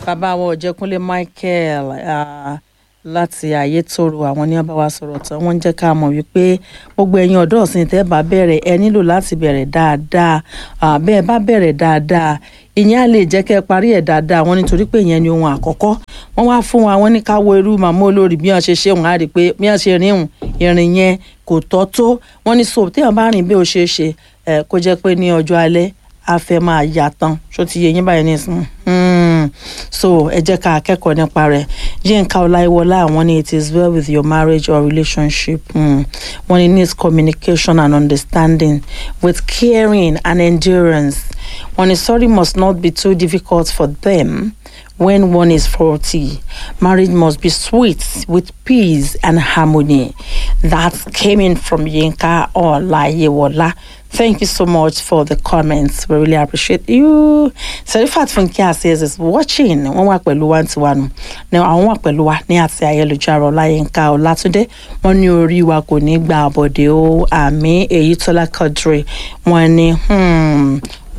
bàbá wọn ọ̀jẹ̀kúnlé michael ah, láti ayétòrò àwọn ní wọn bá wa sọ̀rọ̀ tán wọ́n ń jẹ́ ká mọ̀ wípé gbogbo ẹ̀yin ọ̀dọ́ ọ̀sìn tẹ́ bá bẹ̀rẹ̀ ẹ nílò láti bẹ̀rẹ̀ dáadáa Ah, bẹ́ẹ̀ bá bẹ̀rẹ̀ dáadáa ìyẹn á lè jẹ́ kẹ́ ẹ parí ẹ̀ dáadáa wọn nítorí pé ìyẹn ni ohun àkọ́kọ́ wọ́n wá fún wa wọ́n ní ká wo irú màmá olórí bí wọ́n ṣe ṣe òun á rí i pé bí wọ́n ṣe rìn òun ìrìn yẹn kò tọ́ tó wọ́n ní so téèyàn bá rìn bí ó ṣe é ṣe ẹ̀ kó jẹ́ pé ní ọjọ́ alẹ́ a fẹ́ máa yà tán ṣó ti yẹ yín báyìí nísìnyí Hmm. so ẹ jẹ́ ká kẹ́kọ̀ọ́ nípa rẹ̀ yínká ọláìwọlá àwọn ní it is well with your marriage or relationship hmm. wọ́n ní needs communication and understanding with caring and endurance wọ́n ní sorry must not be too difficult for them when one is faulty marriage must be sweet with peace and harmony that came in from yínká ọláìwọlá Thank you so much for the comments. We really appreciate you. Serifat Funke says is watching. Wọ́n wà pẹ̀lú wa ti wa nù. Ní àwọn wà pẹ̀lú wa ní àti ayélujára Ọláyínká Ọlátúndé. Wọ́n ní orí wa kò ní gba àbọ̀dé o. Àmì Èyítọ́lá Quadri. Wọ́n ní hmm,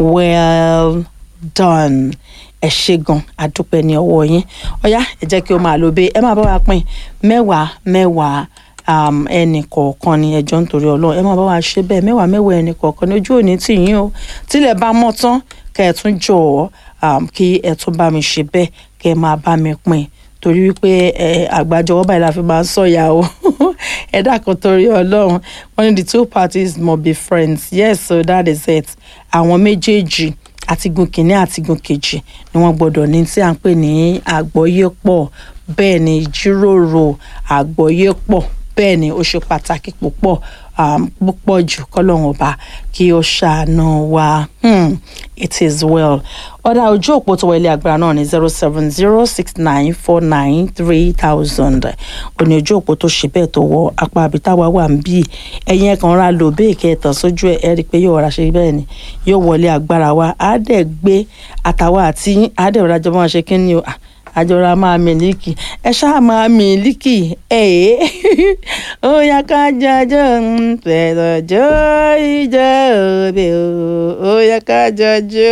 well done. Ẹ ṣé gan, àdúpẹ́ ní ọwọ́ yín. Ọ̀yá ẹ jẹ́ kí o máa lo bẹ́ẹ̀. Ẹ máa bá wa pín mẹ́wàá mẹ́wàá um, ẹnì kọ̀ọ̀kan ni ẹjọ́ nítorí ọlọ́run ẹ máa bá wa ṣe bẹ́ẹ̀ mẹ́wàá mẹ́wàá ẹnì kọ̀ọ̀kan ní ojú òní tì yín o tílẹ̀ bá mọ́ tán kẹ́ ẹ tún jọ̀ọ́ um, kí ẹ tún bá mi ṣe bẹ́ẹ̀ kẹ́ ẹ máa bá mi pín torí wípé ẹ àgbájọwọ́ báyìí la fi máa ń sọ̀yà o ẹ dákun torí ọlọ́run wọ́n ní the two parties must be friends yes so that is it àwọn méjèèjì àtigun kìíní àtigun kejì ni wọ́n gbọ́dọ̀ ní tí à ń pè ní àgbọ́yépọ̀ bẹ́ẹ̀ ni ìjíròrò àgbọ́yépọ̀ bẹ́ẹ̀ ni ó ṣe pàtàkì púpọ̀ um, púpọ̀ jù kọ́lọ́hún ọba kí ó ṣàánú wa hmm, it is well. ọ̀dà ojú òpó tó wọlé agbára náà ní zero seven zero six nine four nine three thousand òní ojú òpó tó ṣe bẹ́ẹ̀ tó wọ apá àbítáwa wà ń bí ẹ̀yìn ẹ̀kan ra lò bẹ́ẹ̀ kẹtàn sójú ẹ̀ ẹ́ rí i pé yóò rà ṣe bẹ́ẹ̀ ni yóò wọlé agbára wa á dẹ̀ gbé àtàwa àti á dẹ̀ rọra jọ máa ṣe kí ni o ah, àjọra máa mílíkì ẹ ṣáà máa mílíkì ẹ ó yá ká jọjọ ń tẹ̀lọ́jọ́ ìjọ òbí o ó yá ká jọjọ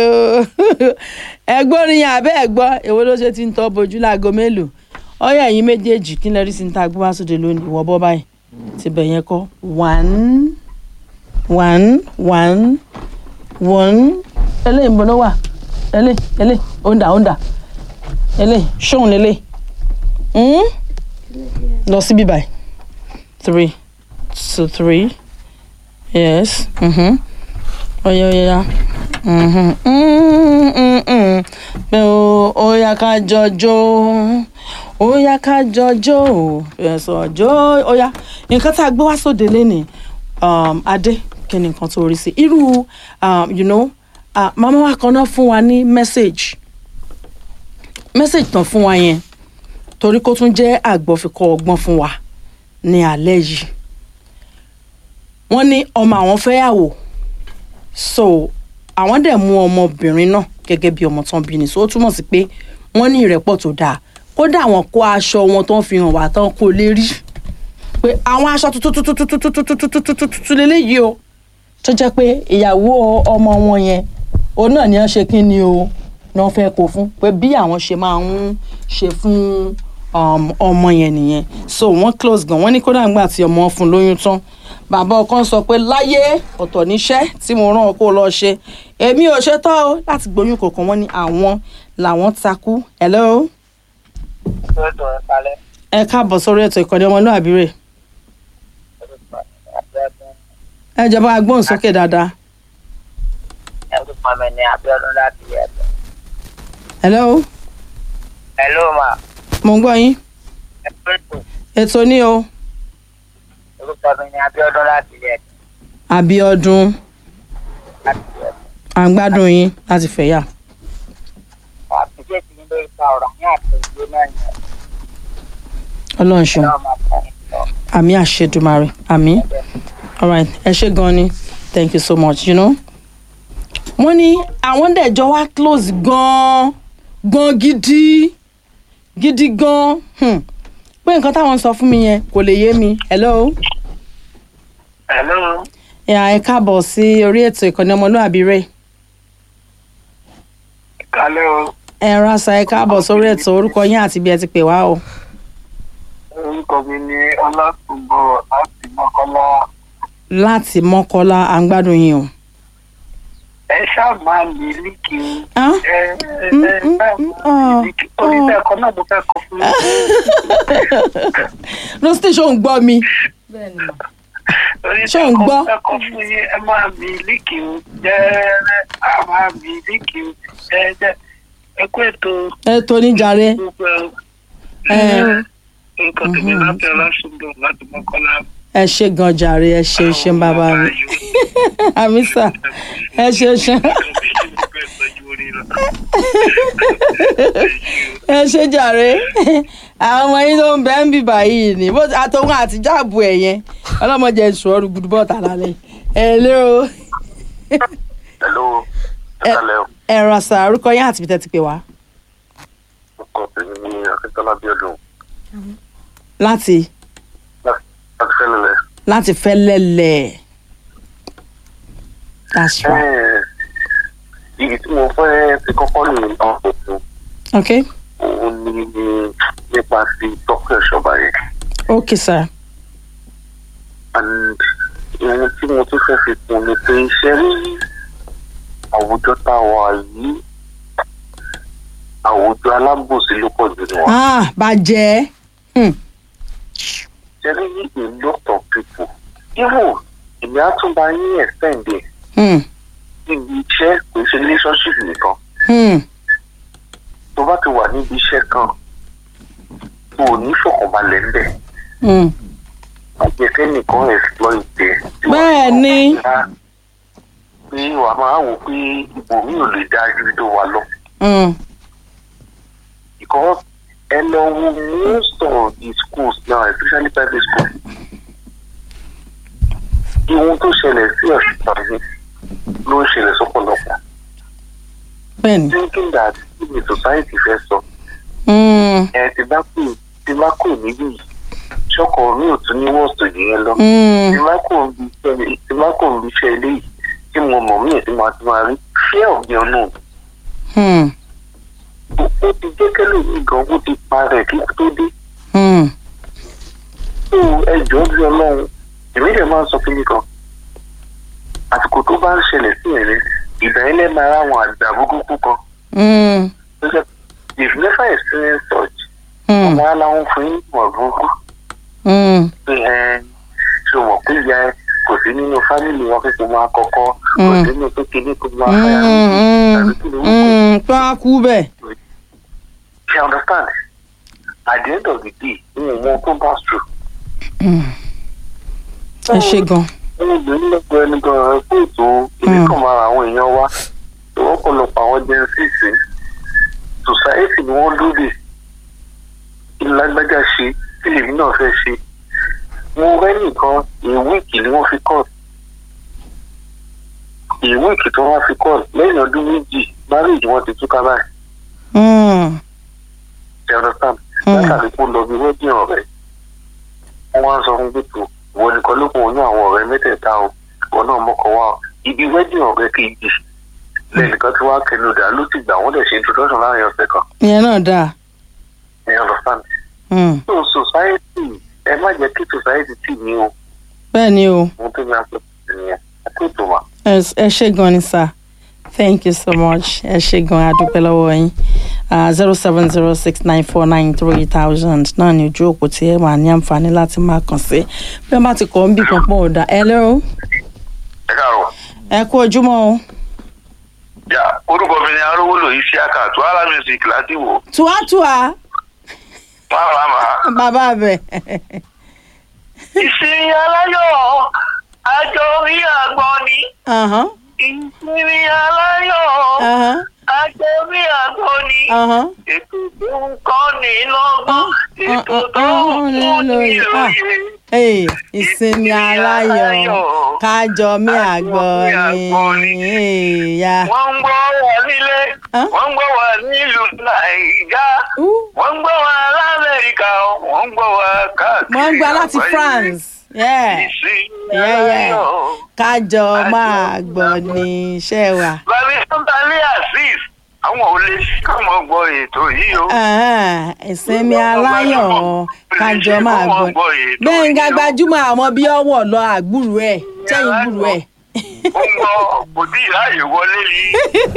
ẹgbọ́n ni àbẹ́ ẹ̀gbọ́ èwo ló ṣe ti ń tọ́ bojú láago mélòó ọyọ ẹ̀yin méjèèjì kí n lè rí sí ní tá a gbé wá sóde lónìí wọ́n bọ́ báyìí ti bẹ̀ yẹn kọ́ one one one one eléyìí ń bọ́ ló wà eléyìí eléyìí ó ń dà ó ń dà ele ṣóun lele mm? lọ síbí báyìí three two three yes mm-hmm. oya oya mm-hmm. mm-hmm. pé o oya ká jọjọ oya ká jọjọ ẹsọ jọ oya nǹkan tá a gbé wá sóde lẹ́nìí um, adé kí ni nǹkan tó rí sí irú um, you know, uh, màmá wa kan náà fún wa ní message message tán fún wa yẹn torí kó tún jẹ́ àgbọ̀fikọ́ ọgbọ́n fún wa ní alẹ́ yìí wọ́n ní ọmọ àwọn fẹ́yàwó so àwọn dẹ̀ mú ọmọbìnrin náà gẹ́gẹ́ bí ọmọ tán bí ni so ó túmọ̀ sí pé wọ́n ní ìrẹ́pọ̀ tó dáa kódà àwọn kó aṣọ wọn tó ń fi hàn wá tán kó lè rí pé àwọn aṣọ tuntun lélẹ́yìí o tó jẹ́ pé ìyàwó ọmọ wọn yẹn òun náà ni wọ́n ṣe kí ni o náà fẹ́ kó fún pé bí àwọn ṣe máa ń ṣe fún ọmọ yẹn nìyẹn so wọ́n close gan wọ́n ní kódà ńgbà tí ọmọ fún lóyún tán bàbá ọkọ sọ pé láyé ọ̀tọ̀ níṣẹ́ tí mo rán ọkọ lọ ṣe èmi ò ṣe tọ́ o láti gbóyún kọ̀ọ̀kan wọ́n ní àwọn làwọn takú hello. ẹ káàbọ̀ sórí ètò ìkọ́ni ọmọlúwàbí rẹ̀ ẹ jọba agbóhùnsókè dáadáa. orúkọ mi ni abiodun láti ẹbẹ. hello. hello ma. mo ń gbọ́ yín. ẹ pẹ́ẹ́tù ètò ní o. orúkọ mi ni abiodun láti ẹbẹ. Abíọ́dún láti ẹbẹ. à ń gbádùn yín láti fẹ̀yà. àtúnṣe ti ń lé ipa ọ̀rọ̀ ní àtẹ̀gbé náà ni ọlọ́run ṣeun ọlọ́run máa fún mi lọ. àmì àṣedùmarè àmì alright ẹ ṣé gan ni thank you so much you know. wọ́n ní àwọn dẹ̀jọ́ wá close gan-an gan gidi gidi gan hmm. pé nǹkan táwọn sọ fún mi yẹn kò lè yé mi hello. hello. ìyá ẹ káàbọ̀ sí orí ètò ìkànnì ọmọlúwàbí rẹ̀ kálẹ̀ o. ẹ ránṣà ẹ káàbọ̀ sórí ètò orúkọ yín àti bí ẹ ti pè wá o. orúkọ mi ni ọlátúbọ̀ láti mọ́kànlá láti mọ́kọ́lá à ń gbádùn yín o. ẹ ṣáà máa lè líkì Hán? ẹ ẹ Mm, ẹ mm, ṣáà mm, máa ah, lè líkì orí ah. ẹ̀kọ́ náà mo fẹ́ kọ fún yín. no station gbọ́ mi. orí Ṣé ò ń ẹ̀kọ́ gbọ́? mo fẹ́ kọ fún yín ẹ máa lè líkì jẹ́rẹ́ á máa lè líkì jẹ́rẹ́ ẹ kú ètò ẹ tó ní jàre. gbogbo ẹ orúkọ tèmi láti ọlásùnbọ̀ láti mọ́kànlá. ẹ ṣe gan jàre ẹ ṣe ṣe bàbá mi. àmísà ẹ ṣe ṣe ẹ ṣe jàre àwọn ọmọ yín tó ń bẹ ń bì báyìí ni bó àtọwọn àti jáàbù ẹ yẹn ọlọmọdé sùn ọrùn gbùdú bọ́ọ̀tà lálẹ́ ẹ lérò Hello, ẹ ẹ̀kálẹ̀ o. ẹ ràn sà orúkọ yín àti bìtẹ́ ti pè wá Ọkọ tèmi ní Akíntọ́lá Bíọ́dún láti láti fẹ́lẹ̀lẹ̀. láti fẹ́ lẹ́lẹ̀ that's right Ibi tí mo fẹ́ ti kọ́kọ́ lè lọ òkun, okay òun ni nípa ti tọ́kọ̀ ìṣọba yẹn. okay sir And ohun tí mo tún fẹ́ fi kún ni pé iṣẹ́ rí àwùjọ tá a wà yìí àwùjọ alábòsí ló pọ̀ jù ní wa. ah bàjẹ́ hmm. Ṣé rí a lot of people, even èmi á tún bá yín extend ẹ̀ Hmm. níbi iṣẹ́ kò ṣe relationship nìkan. Hmm. tó bá ti wà níbi iṣẹ́ kan tó o ní fọkànbalẹ̀ ń bẹ̀ Hmm. àjẹkẹ́ nìkan exploit ẹ̀. Bẹ́ẹ̀ ni. pé wà á máa wò pé ipò mi ò lè dá ibi tó wà lọ. Hmm. because ẹ lọ wo most of the schools now especially private schools. ihun tó ṣẹlẹ̀ sí ọ̀sùn tàbí ló ń ṣẹlẹ̀ sọ́pọ̀lọpọ̀. bẹ́ẹ̀ni thinking that if the society fẹ́ sọ Hmm. ẹ ti bá kù ti bá kù níbí yìí ṣọkọ mi ò tún ní wọ́ọ̀sì yẹn lọ. Hmm. tí bá kò ń bí iṣẹ́ tí bá kò ń bí iṣẹ́ eléyìí tí mo mọ̀ mí ẹ̀ tí mo ti máa rí fear of the unknown. Hmm. ó ti jẹ́ kẹ́lẹ́ mi gan ó ti pa rẹ̀ kí tó dé. Hmm. tó ẹjọ́ bí ọlọ́run èmi dẹ̀ máa ń sọ kíní kan. àsìkò tó bá ń ṣẹlẹ̀ sí ẹ̀rín ìgbà yẹn lẹ́ẹ̀ máa ráwọn àgbà burúkú kan. Hmm. tó jẹ́ if never experience such Hmm. ọmọ aláwọn fún yín mọ̀ burúkú. Hmm. pé ẹ ṣe mọ̀ pé ìyá ẹ kò sí nínú fámìlì wọn pé kò máa kọ́kọ́ kò Mm. sí nínú pé kíní kò máa fẹ́yà Hmm. tàbí kí ló ń kó. Hmm. pé wọ́n á kú bẹ́ẹ̀. She understand. At the end of the day, ní ìwọ̀n tó bá sùn. Hmm. ẹ ṣe gan. Ní ìlú lọ́gbọ̀n ẹni gan-an pé ètò ìdí kan máa ra àwọn èèyàn wá. Ìwọ́pọ̀lọpọ̀ àwọn gen six society ni wọ́n lóde. Ìlágbájá ṣe tí lèmi náà fẹ́ ṣe. Mo rẹ́ nìkan ìwíìkì ni wọ́n fi kọ́. Ìwíìkì tí wọ́n fi kọ́ lẹ́yìn ọdún méjì marriage wọn ti túká báyìí. Hmm. You understand? Hmm. látàrí kó lọ bí wedding ọ̀rẹ́ wọ́n wá ń sọ fún gbèsò ìwọ nìkan ló kún òun ní àwọn ọ̀rẹ́ mẹ́tẹ̀ẹ̀ta o ìwọ náà mọ́kàn wá o ibi wedding ọ̀rẹ́ kejì lẹ́nìkan tí wàá kẹnu dà ló ti gbà wọ́n dẹ̀ ṣe introduction láàrin ọ̀sẹ̀ kan ìyẹn náà dáa. you understand? Hmm. so society ẹ má jẹ́ kí society tì ní o bẹ́ẹ̀ ni o ohun tó ní aṣọ ìyẹn ẹ kó ètò wa. ẹ ẹ ṣe gan ni sir thank you so much ẹ ṣe gan a dúpẹ́ lọ́wọ́ yín zero seven zero six nine four nine three thousand náà ni ojú òpó tí ẹ máa ní àǹfààní láti máa kàn sí bí wọ́n bá ti kọ́ ń bì kan pọ̀ ọ̀dà ẹ lẹ́rọ ẹ káàárọ̀ ẹ kú ojúmọ́ o yà orúkọ mi ni arówólò isiaka tó ara music láti wò tuatua máa máa bàbá bẹ ìsinmi aláyọ̀ àjọ orí àgbọn ni Ahán, ìsinmi aláyọ̀ ahán, àjọ orí àgbọn ni ahán. ètò tó ń kọ́ ni lọ́gbọ́n ètò tó ń fún ní ìròyìn. Hey, ìsinmi aláyọ̀ kájọ mí àgbọ̀ ni Hey, ya. wọ́n ń gbọ́ wà nílé Huh? wọ́n ń gbọ́ wà nílùú nàìjíríà Ooh, wọ́n ń gbọ́ wà lamẹ́ríkà wọ́n ń gbọ́ wà káàkiri. mo ń gbọ́ láti àgbáyé. France Yeah. ìsinmi Yeah, yeah. aláyọ̀. kájọ máa gbọ́ ní iṣẹ́ wa. Bàbí Santali Azeez àwọn ò lè ṣí káwọn gbọ́ ètò yìí o. Ah, ìsinmi aláyọ̀ kájọ máa gbọ́ gbẹ̀ngà gbajúmọ̀ àwọn bí ọwọ́ lọ àgbúrú ẹ̀ sẹ́yìn gbúrú ẹ̀ ó ń gbọ́ kò tí ì ráàyè wọlé yìí.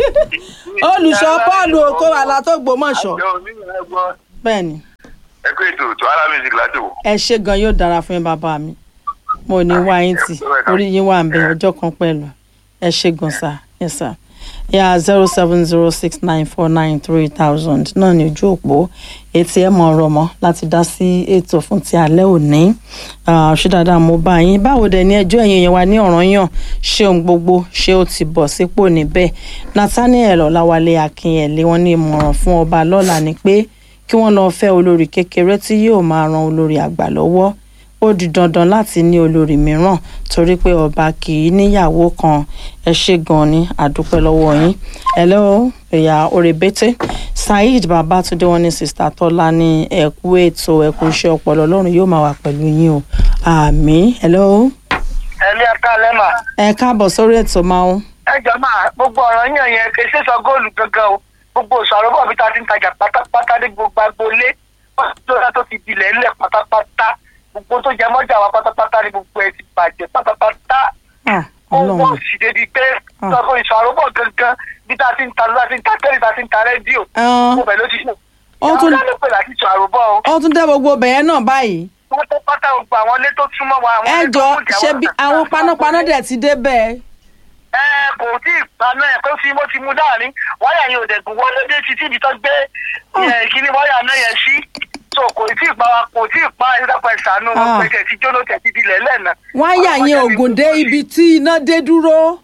olùṣọ́ paul okòwàlà tó gbòmọ̀ṣọ́ àjọ onímọ̀ ẹgbọ́ bẹ́ẹ̀ ni ẹ kó ètò tó ara music láti wò. ẹ ṣe gan yóò dára fún yín bàbá mi mo ní wá yín tì orí yín wà ń bẹ ọjọ́ kan pẹ̀lú ẹ ṣe gan sá yes sir yà zero seven zero six nine four nine three thousand náà ní ojú òpó etí ẹ mọ ọ̀rọ̀ mọ́ láti dá sí ètò fún ti alẹ́ òní Ah, ṣé dáadáa mo bá yín báwo dẹ̀ ní ẹjọ́ ẹ̀yìn yẹn wà ní ọ̀ranyàn ṣé ohun gbogbo ṣé ó ti bọ̀ sípò níbẹ̀ nathaniel ọláwálé akínyẹlé wọn ní ìmọ̀ràn fún ọba lọ́la ni pé kí wọ́n lọ fẹ́ olórí kékeré tí yóò máa ran olórí àgbà lọ́wọ́ ó di dandan láti ní olórí mìíràn torí pé ọba kì í níyàwó kan ẹ ṣe gan ni àdúpẹ́ lọ́wọ́ yín hello ẹ̀yà òrèbété saheed babatunde wọn ní sista tọ́lá ní ẹ̀kú ètò ẹ̀kú iṣẹ́ ọpọlọ ọlọ́run yóò máa wà pẹ̀lú yín o àmì hello ẹlẹ́ ẹ̀ka lẹ́mà ẹ káàbọ̀ sórí ètò máa ń ẹ jọ máa gbogbo ọ̀rọ̀ yàn yẹn kì í ṣe sọ góòlù gangan o gbogbo òṣàrò bọ̀ bí ta ti ń tajà pátápátá ní gbogbo agboolé wọ́n ti lọ́la tó ti dilẹ̀ ńlẹ̀ pátápátá gbogbo tó jẹ mọ́jà wa pátápátá ní gbogbo ẹ̀ ti bàjẹ́ pátápátá Ah, ó wọ́n ọlọ́run sì débi pé Ah. sọ́kò ìṣàrò bọ̀ gangan bí ta ti ń ta ta ti ń ta tẹ́lẹ̀ ta ti ń ta rédíò Ah. gbogbo ẹ̀ ló ti ṣe. Ó tún- ìyá ọ̀gá ló pè láti ìṣàrò bọ̀ o ó tún dé gbogbo bẹ̀yẹn náà báyìí wọ́n tó pátá gbogbo àwọn ilé tó súnmọ́ wa. àwọn ẹ ilé tó jọ kù jẹ́ ṣe wọ́n bí ta- àwọn panápaná dẹ̀ ti dé bẹ́ẹ̀ ẹ kò tí ì paná ẹ kó fi mo ti mú láàrin wáyà yẹn ò dẹ̀gùn wọlé dé títí ibi tó gbé ẹ, kíní wáyà náà yẹn sí so kò tí ì pa wa kò tí ì pa ìdápẹ́ ìsànú wọn Ah. pé tẹ̀ tí jóná tẹ̀ tí dilẹ̀ lẹ́nà. wáyà yẹn ògùn dé ibi tí iná dé dúró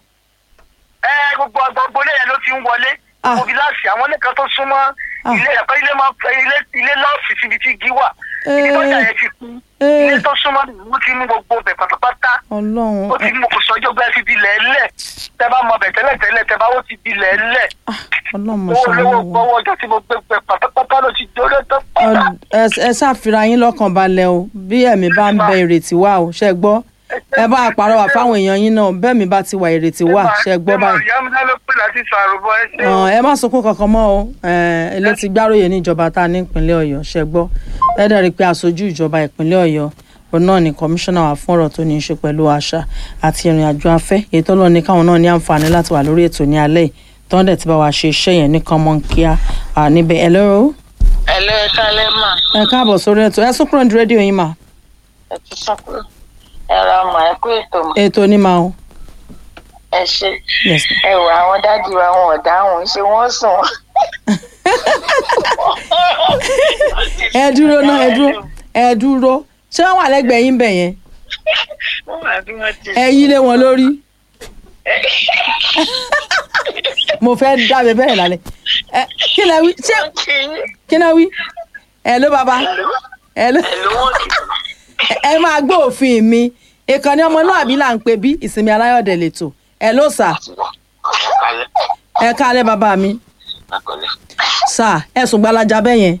ẹ gbogbo gbogbo ilé yẹn ló ti ń wọlé Ah. gbogbo gíláàsì àwọn ilé kan tó súnmọ́ Ah. ilé ẹ̀kọ́ ilé máa ń ilé ilé lọ́ọ̀sì síbi tí igi wà Eh. ibi tọ́jà yẹn ti kú Eh. ilé tó súnmọ́ wọ́n ti mú gbogbo bẹ̀ pátápátá ọlọ́run ó ti mú kò sọ́jọ́ gbẹ́ sí dilẹ̀ lẹ̀ tẹ bá mọ bẹ̀ tẹ́lẹ̀ tẹ́lẹ̀ tẹ bá ó ti dilẹ̀ lẹ̀ Ah, ọlọ́run mo owó ṣàánú olówó wọn. gbọ́wọ́ ọjọ́ tí mo gbé gbẹ pátápátá ló ti jóná tó pátá. Ọ- ẹ- ẹ ṣàfihàn yín lọ́kàn balẹ̀ o bí ẹ̀mí bá ń bẹ ìrètí wà o ṣe gbọ́ ẹ bá àpàrọwà fáwọn èèyàn yín náà bẹ́ẹ̀ mi bá ti wà ìrètí wà ṣe gbọ́ báyìí. ìyá mi náà ló pè láti sọ àrùbọ ẹ ṣe. Ọ̀n, ẹ má sunkún kankan mọ́ o ẹ ilé ti gbáròyè níjọba tá a ní ìpínlẹ̀ ọ̀yọ́ ṣe gbọ́ ẹ dẹ̀ rí i pé aṣojú ìjọba ìpínlẹ̀ ọ̀yọ́ òun náà ni kọmíṣánná wà fún ọ̀rọ̀ tó ní í ṣe pẹ̀lú àṣà àti ìrìn àjò afẹ́ èyí tó lọ ní káwọn náà ní àǹfààní láti wà lórí ètò ní alẹ́ yìí tó ń dẹ̀ ti bá wa ṣe iṣẹ́ yẹn ní kánmọ́ kíá à, níbẹ̀ ẹ lọ́rọ́ ẹ lọ ẹ kálẹ́ mà ẹ káàbọ̀ sórí ètò ẹ sún kúrò ní rédíò yín mà ẹ ti sọ pé ẹ ra mà ẹ kú ètò mà ètò ní ma o ẹ ṣe yes ma. ẹ wò àwọn dádì wa wọn ò dáhùn ṣé wọn sùn. ẹ dúró náà ẹ dúró ẹ dúró ṣé wọ́n wà lẹ́gbẹ̀ẹ́ yín bẹ̀ yẹn Wọ́n wà bí wọ́n ti ẹ yí lé wọn lórí mo fẹ́ dábẹ́ bẹ́ẹ̀ lálẹ́ ẹ kí lẹ wí ṣé kí yín. kí lẹ wí ẹ ló bàbá ẹ ló ẹ ló wọ́n ti ẹ máa gbọ́ òfin mi ìkànnì ọmọlúàbí là ń pè bí ìsinmi aláyọ̀dẹ̀ lẹ́tọ̀ ẹ ló sà kálẹ̀ ẹ káalẹ́ bàbá mi àkọlẹ̀. sà ẹ sùn gbalaja bẹ́ẹ̀ yẹn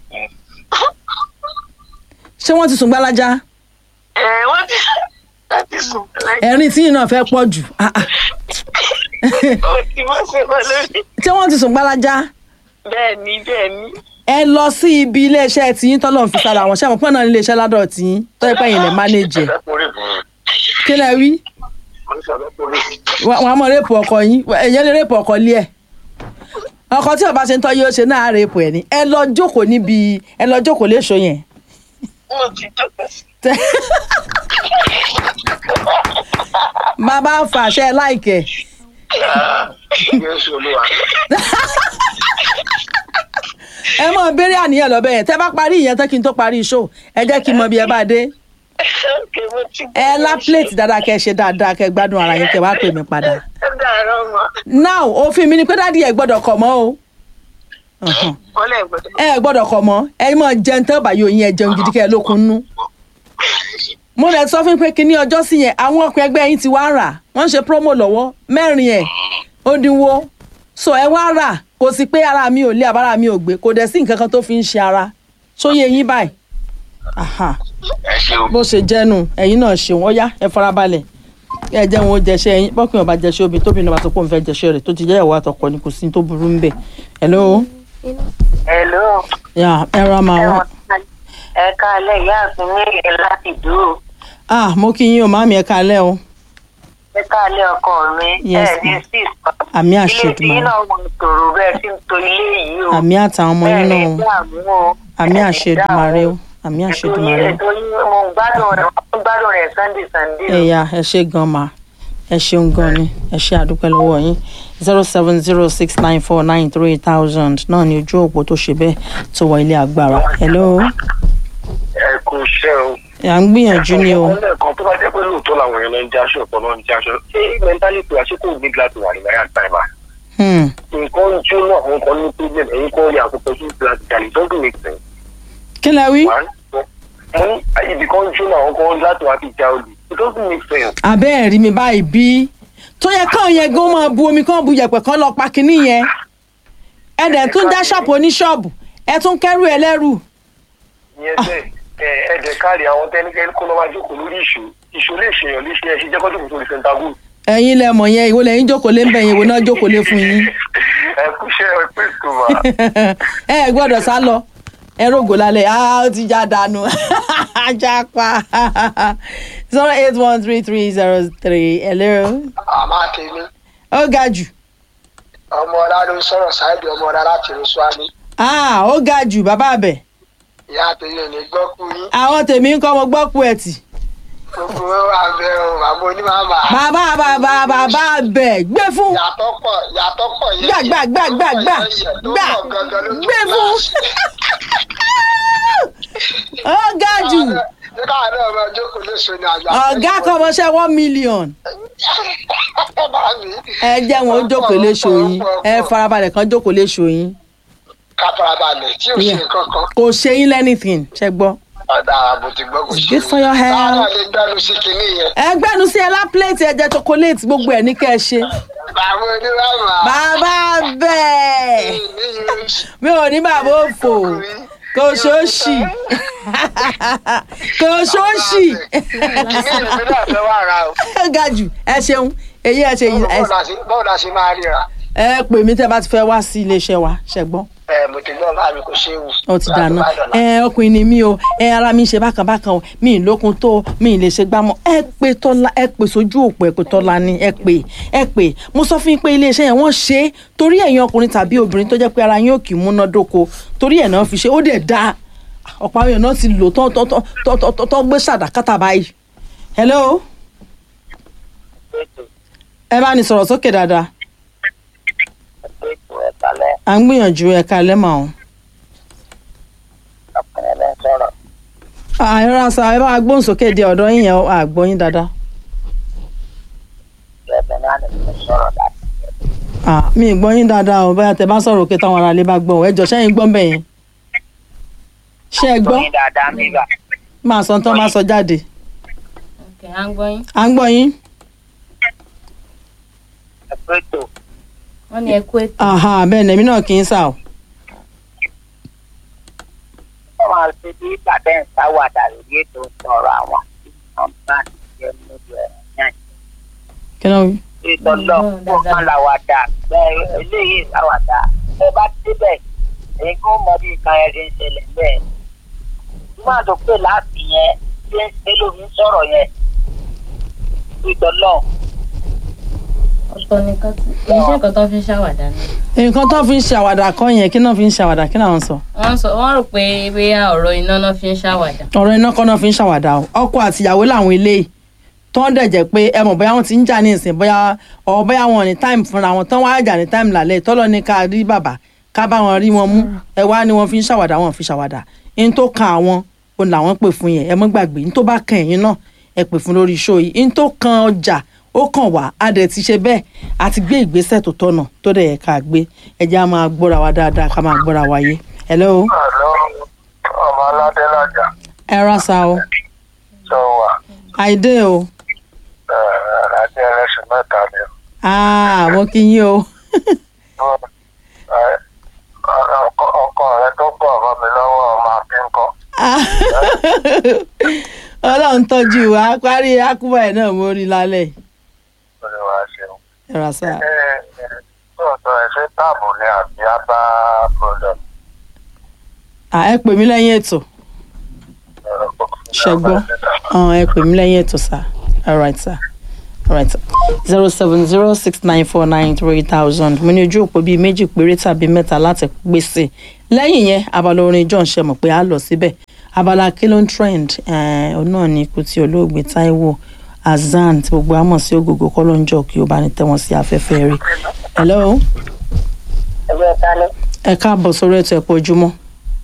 ṣé wọ́n ti sùn gbalaja ẹ wọ́n ti láti sùn láì ẹ̀rín tí yìí náà fẹ́ pọ̀ jù Ah, ah. ó ti wọ́n ṣe wọ́n lórí. ṣé wọ́n ti sùn gbalaja bẹ́ẹ̀ ni bẹ́ẹ̀ ni ẹ lọ sí ibi iléeṣẹ́ tiyín tọ́lọ́ fi sára wọn ṣé àwọn pọ́n náà ní iléeṣẹ́ ládọ̀ tiyín tó yẹ pé ẹ̀yin lè mánéjì ẹ̀ kí lẹ wí wọn á mọ réèpù ọkọ yín ẹ̀yẹ́ lè réèpù ọkọ lé ẹ̀ ọkọ tí ọba ṣe ń tọ́ yóò ṣe náà réèpù ẹ̀ ni ẹ lọ jókòó níbi ẹ lọ jókòó léṣo yẹn mo ti jókòó sí. bàbá fàṣẹ láìkẹ Jésù olúwa. ẹ mọ béèrè àníyàn lọ́bẹ̀ yẹn tẹ́ bá parí ìyẹn tán kí n tó parí show ẹ jẹ́ kí n mọ bí ẹ bá dé Okay, mo ti ẹ lá plate dáadáa kẹ́ ṣe dáadáa kẹ́ gbádùn ara yín kẹ́ wá pè mí padà. ẹ dàrọ mọ. now òfin mi ni pé dádì ẹ gbọ́dọ̀ kọ̀ mọ́ o Ọ̀hún. wọ́n lè gbọ́dọ̀. ẹ gbọ́dọ̀ kọ̀ mọ́ ẹ mọ jẹun tẹ́ bá yóò yín ẹ jẹun gidi kẹ́ ẹ lókun nú. mo lè sọ fún yín pé kíní ọjọ́ sí yẹn àwọn ọkùnrin ẹgbẹ́ yín ti wá rà wọ́n ń ṣe promo lọ́wọ́ mẹ́rin ẹ̀ ó dínwó so ẹ wá rà kò sí pé ara mi ò lé àbára mi ò gbé kò dẹ̀ sí nǹkan kan tó fi ń ṣe ara sóyè yín báyìí Aha ẹ ṣeun. bó ṣe jẹ́nu ẹ̀yin náà ṣeun ó yá ẹ farabalẹ̀ ẹ jẹ́ wọn ó jẹṣẹ́ yín bọ́kùnrin ọba jẹṣẹ́ obì tóbi náà bá tó pọ̀ ń fẹ́ jẹṣẹ́ rẹ̀ tó ti jẹ́ ìyàwó àtọkọ ni kò sí ní tó burú ń bẹ̀. hello hello ya ẹ ra máa wá. ẹ káalẹ́ ìyá àfin mẹ́rin láti dúró ah mo kí yín o máàmì ẹ kalẹ́ o ẹ káalẹ́ ọkọ mi Yes, ẹ ní ma'am. six àmì ilé tí àṣedùmarè yín náà mọ tòrò bẹ́ẹ̀ tí ń to ilé yìí o àmì àtàwọn ọmọ yín náà o dààmú o àmì ẹ ní àṣedùmarè o dààmú. àmì ètò yín àṣedùmarè o. ètò yín mo ń gbádùn rẹ̀ mo ń gbádùn rẹ̀ sunday sunday o. ẹ̀yà ẹ ṣe gan ma ẹ ṣeun gan ni ẹ ṣe àdúpẹ́ lọ́wọ́ yín zero seven zero six nine four nine three thousand náà ni ojú òpó tó ṣe bẹ́ẹ̀ tó wọ ilé agbára hello ẹ kú iṣẹ́ o. à ń gbìyànjú ni o lẹ́ẹ̀kan tó bá jẹ́ pé lóòótọ́ làwọn èèyàn náà ń jáṣọ ọ̀pọ̀ náà ń jáṣọ ṣé mẹ́ńtálítì àṣekò ní gíláàsì wà ní náírà táìmà. Hmm, nǹkan ń jóná àwọn kan ní problem ẹ̀yin kan rí àkókò sí gíláàsì jalè doesn't make sense. kí lẹ wí One, mo ní ibì kan ń jóná àwọn kan láti wá fi já olè it doesn't make sense. abẹ́ ẹ̀rí mi báyìí bí tó yẹ káwọn yẹn gan máa bu omi kán bu yẹ̀pẹ̀ kán lọ pa kinní yẹn ẹ dẹ̀ tún dá ṣọ́ọ̀bù oníṣọ́ọ̀bù ẹ tún kẹ́rù ẹlẹ́rù ìyẹn bẹ́ẹ̀ ẹ ẹ̀dẹ̀ káàrí àwọn tẹ́nikẹ́ni kó lọ́ máa jókòó lórí ìṣó ìṣó lè ṣèyàn léṣe ẹ̀ ṣe jẹ́ kọ́jú kò tó lè sẹ́ńtà gùn. ẹ̀yin lẹ mọ̀ yẹn ìwọ lẹ́yìn jókòó lé ń bẹ̀ yẹn ìwọ náà jókòó lé fún yín ẹ kú iṣẹ́ ẹ pé ìtumọ̀. ẹ ẹ gbọ́dọ̀ sá lọ ẹ rògò lálẹ́ ah ó ti já dànù ajá pa zero eight one three three zero three hello àmọ́ tèmi ó ga jù ọmọ ọlá ló ń sọ̀rọ̀ ṣáìdì ọmọ ọlá láti rú swami ah ó ga jù bàbá àbẹ̀ ìyá tèmi ò ní gbọ́ kú yín àwọn tèmi ń kọ́ mo gbọ́ pu ẹ̀ tì gbogbo abẹ o àmọ́ onímàmà bàbá bàbá bàbá àbẹ̀ gbé fún yàtọ̀ pọ̀ yàtọ̀ pọ̀ yẹn gbà gbà gbà gbà gbà gbà gbé fún ó ga jù ní káwọn náà máa jókòó léṣo ní àgbà ọ̀gá kọ́mọṣẹ́ one million mi. ẹ jẹ́ wọn ó jókòó léṣo yín ẹ farabalẹ̀ kan jókòó léṣo yín ká farabalẹ̀ tí ò ṣe Yeah. kankan kò ṣe yín lẹ́nìtìn ṣe gbọ́. ọ̀dà àbò ti gbọ́ kò It's ṣe good for your health. sáárà lè gbẹ́nu sí kinní yẹn ẹgbẹ́nu sí ẹ lá plẹ̀tì ẹ̀jẹ̀ chocolate gbogbo ẹ̀ ní kẹ́ ẹ ṣe. bàbá onímàmà bàbá bẹ́ẹ̀ mi ò ní bàbá òfò kò ṣóòṣì kò ṣóòṣì kinní yẹn mi náà fẹ́ wà ra o ẹ ga jù ẹ ṣeun èyí ẹ ṣe yìí ẹ- bọ́ọ̀ la ṣe máa ríra ẹ pè mí tẹ́ bá ti fẹ́ wá sí iléeṣẹ́ wa ṣẹ́gbọ́n. ẹ mo ti gbọ́ bá mi kò ṣe é wù. ó ti dáná ẹ ọkùnrin ni mí o ẹ ara mi ń ṣe bákan bákan o mi ì lókun tó o mi ì lè ṣe gbámọ ẹ pé tọ́lá ẹ pè sójú òpó ẹ pé tọ́lá ni ẹ pè ẹ pè mo sọ fún yín pé iléeṣẹ́ yẹn wọ́n ṣe é torí ẹ̀yin ọkùnrin tàbí obìnrin tó jẹ́ pé ara yín ò kì í múná dóko torí ẹ̀ náà fi ṣe ó dẹ̀ dáa ọ̀pọ̀ àwọn èèyàn náà ti lò tán tán tán tán tán tán tán gbé ṣàdákátà báyìí hello ẹ bá ní sọ̀rọ̀ sókè dáadáa ètò ẹ̀kálẹ̀ à ń gbìyànjú ẹ̀ka lẹ́mọ̀ ọ̀hún. ọkùnrin lẹ́ ń sọ̀rọ̀ àìrán sa ẹ bá gbóhùn sókè di ọ̀dọ́ yín yẹn àgbọ̀ yín dáadáa. ẹ̀bẹ̀ náà ni mo sọ̀rọ̀ láti Ah, mi ì gbọ́ yín dáadáa o bóyá tẹ bá sọ̀rọ̀ òkè táwọn aráalé bá gbọ́ ọ ẹ jọ sẹ́yìn gbọ́ bẹ́ẹ̀ yẹn ṣé ẹ gbọ́ gbóyin dáadáa nígbà máa sọ tán máa sọ jáde ok à ń gbọ́ yín à ń gbọ́ yín ẹ̀kọ́ ètò wọ́n ní ẹ kú ètò Aha, bẹ́ẹ̀ ni èmi náà kì í sà o wọ́n máa ṣe bí ìpàdé ń sáwàdà lórí ètò ìsọ̀rọ̀ àwọn tí wọ́n bá ń jẹ́ lójú ẹ̀ náà kí ló ń wí. ètò lọ kó kan làwàdà bẹ́ẹ̀ eléyìí sáwàdà ẹ bá débẹ̀ èyí kó mọ bí nǹkan ẹ̀ ṣe ń ṣẹlẹ̀ bẹ́ẹ̀ nígbà tó pè láti yẹn ṣé ń ṣe lómi sọ̀rọ̀ yẹn ètò lọ ọ̀tọ̀ nìkan tí kì í ṣe nǹkan tó fi ń ṣàwàdà ni nǹkan tó fi ń ṣàwàdà kọ́ yẹn kí náà fi ń ṣàwàdà kí náà ń sọ wọ́n sọ wọ́n rò pé bóyá ọ̀rọ̀ iná náà fi ń ṣàwàdà ọ̀rọ̀ iná kọ́ náà fi ń ṣàwàdà o ọkọ àtìyàwó làwọn eléyìí tó ń dẹ̀ jẹ́ pé ẹ mọ̀ bóyá wọ́n ti ń jà ní ìsìn bóyá ọ̀ bóyá wọn ní táìmù fúnra wọn tán wá jà ní táìmù lálẹ́ tọ́lọ́ ní ká rí bàbá ká bá wọn rí wọn mú ẹ wá ní wọn fi ń ṣàwàdà wọn fi ṣàwàdà in tó kan àwọn òun làwọn pè fún yẹn ẹ mọ́ gbàgbé in tó bá kan ẹ̀yin náà ẹ pè fún lórí iṣó yìí in tó kan ọjà ó kàn wá a dẹ̀ ti ṣe bẹ́ẹ̀ a ti gbé ìgbésẹ̀ tó tọ̀nà tó dẹ̀ yẹ ká gbé ẹ jẹ́ á máa gbọ́ra wa dáadáa ká máa gbọ́ra wa yé hello àlọ́ ọmọ aládé lájà ẹ rà sá o sọ wà àìdé o àti ẹlẹ́sìn mẹ́ta ni ah mo kí yín o ọkọ rẹ tó pọ̀ ọ̀rọ̀ mi lọ́wọ́ ọmọ akínkọ́. ọlọ́run tọ́jú wa parí akúbọ̀ ẹ̀ náà mo rí lálẹ́ ẹ rà sá lóòótọ́ ẹ̀ṣẹ́ táàbù ni àbí abá product à ẹ pè mí lẹ́yìn ètò ṣẹgbọ́n ọ̀hún ẹ pè mí lẹ́yìn ètò sá alright sá alright zero seven zero six nine four nine three thousand mo ní ojú òpó bíi méjì péré tàbí mẹ́ta láti gbèsè lẹ́yìn yẹn abala orin john ṣe mọ̀ pé a lọ síbẹ̀ abala kilo trend eh, òun náà ni ikú tí olóògbé taiwo azan tí gbogbo àmọ̀ sí ògògó kọ́lọ́njọ́ kí ó bá ní tẹ́wọ̀n sí afẹ́fẹ́ rí hello ẹgbẹ́ ìtàlẹ́ ẹ káàbọ̀ sórí ètò ẹ̀pọ̀ ojúmọ́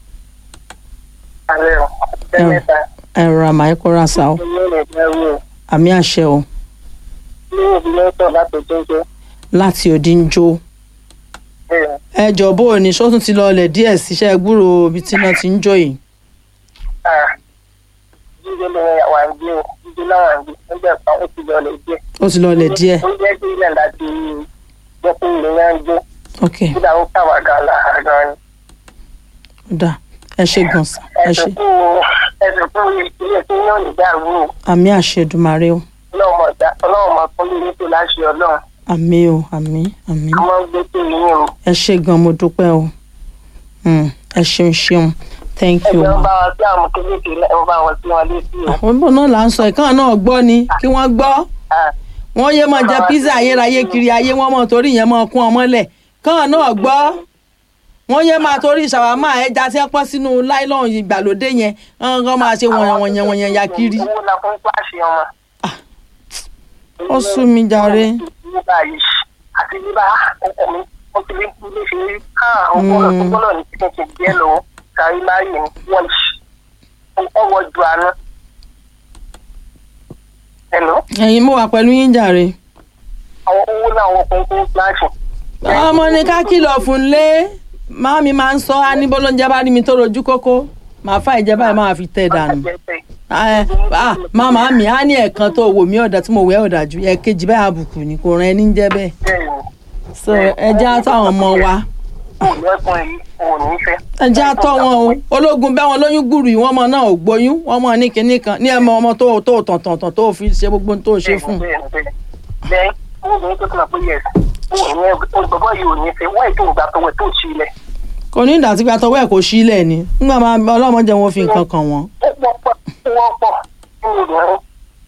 alẹ́ ọ̀ ọ̀sẹ̀ mẹ́ta ẹ̀rọ àmà ẹ̀kọ́ rasa o ní ilẹ̀ ìgbẹ́rù ọ̀ àmì àṣẹ o ní ìdílé tó láti jẹ́jẹ́ láti òdì ń jó bẹ́ẹ̀ ẹ jọ bó o ní sọ́tún ti lọọlẹ̀ díẹ̀ síṣẹ́ gbúrò ibi tí náà ti ń jó yìí ah jíjẹ́ lè wà ń gbé o jíjẹ́ náà wà ń gbé nígbà kan ó ti lọ lè jẹ́ ó ti lọọlẹ̀ díẹ̀ ó jẹ́ bí ilẹ̀ láti jẹ́ pé ilé yẹn ń gbé ok kódà ó kàwádà lára gan ni. ó dà ẹ ṣe gan sa ẹ ṣe ẹ̀sùn kú ẹ̀sùn kú ilé tí yóò ní dàrú o àmì àṣẹ Èdùmàrè o ọlọ́run mọ̀ dá ọlọ́run mọ̀ fún mi nítorí láṣẹ ọlọ́run àmì o àmì àmì a máa ń gbé pé yín o ẹ ṣe gan mo dúpẹ́ o Mm, ẹ ṣeun ṣeun thank you ẹgbẹ́ wọn ma. bá wọn sí àwọn kéékèèké náà wọn bá wọn sí wọn létí o. àwọn ìbọn náà là ń sọ ìkànnì náà gbọ́ ni kí wọ́n gbọ́ Ah, wọ́n yé máa jẹ pizza ayérayé kiri ayé wọ́n mọ̀ torí yẹn máa kún ọmọ lẹ̀ kàn náà gbọ́ wọ́n yé máa torí ṣàwámà ẹja tí wọ́n pọ́n sínú láìlọ́ọ̀n ìgbàlódé yẹn wọ́n kàn máa ṣe wọ̀nyẹn wọ̀nyẹn wọ̀nyẹn ya kiri. owó la fún pàṣẹ ọmọ. ó sú mi jàre. nígbà yìí àti nígbà ọkọ mi ó ti lé ilé ṣe rí ká àwọn bọ́ọ̀lù tó bọ́ọ̀lù ní kíkẹ́ ṣe díẹ̀ lọ́wọ́ sáré máa yẹ ní wọ́ọ̀ṣì ọwọ́ ju àná. Hello? ẹ̀yin mo wà pẹ̀lú yín jàre. àwọn owó náà wọ́n fún fún pàṣẹ. ọmọ ní ká kìlọ̀ fún lé máàmi máa ń sọ á ní bọ́lọ́njẹ́ bá rí mi tó rojú kókó màá fà ìjẹ́ báyìí máa fi tẹ̀ dànù. Ah, ah, màmá mi á ní ẹ̀ẹ̀kan tó wò mí ọ̀dà tí mo wẹ̀ ọ̀dà ju ẹ̀ẹ̀kejì báyìí àbùkù ni kò rán ẹni ń jẹ́ bẹ́ẹ̀. so ẹ jẹ́ àtọ́ àwọn ọmọ wa ẹ jẹ́ àtọ́ wọn o ológun bẹ́ wọn lóyún gbùrù yìí wọ́n mọ náà ò gbóyún wọ́n mọ ní kinní kan ní ẹ̀mọ ọmọ tó tó tàn tàn tàn tó fi ṣe gbogbo ohun tó ṣe fún un. bẹ́ẹ̀ obìnrin tó tún àpò yẹs olùbọ̀bọ̀ yìí ò ní fẹ́ wọ́n ètò ìgbà tó wẹ̀ tó ṣí ilẹ̀. kò ní ìdá tí gba tọwọ́ ẹ̀ kò sílẹ̀ ni nígbà máa ọlọ́mọ jẹ́ wọn fi nǹkan kàn wọ́n. ó pọ̀ pọ̀ wọ́n pọ̀ nínú obìnrin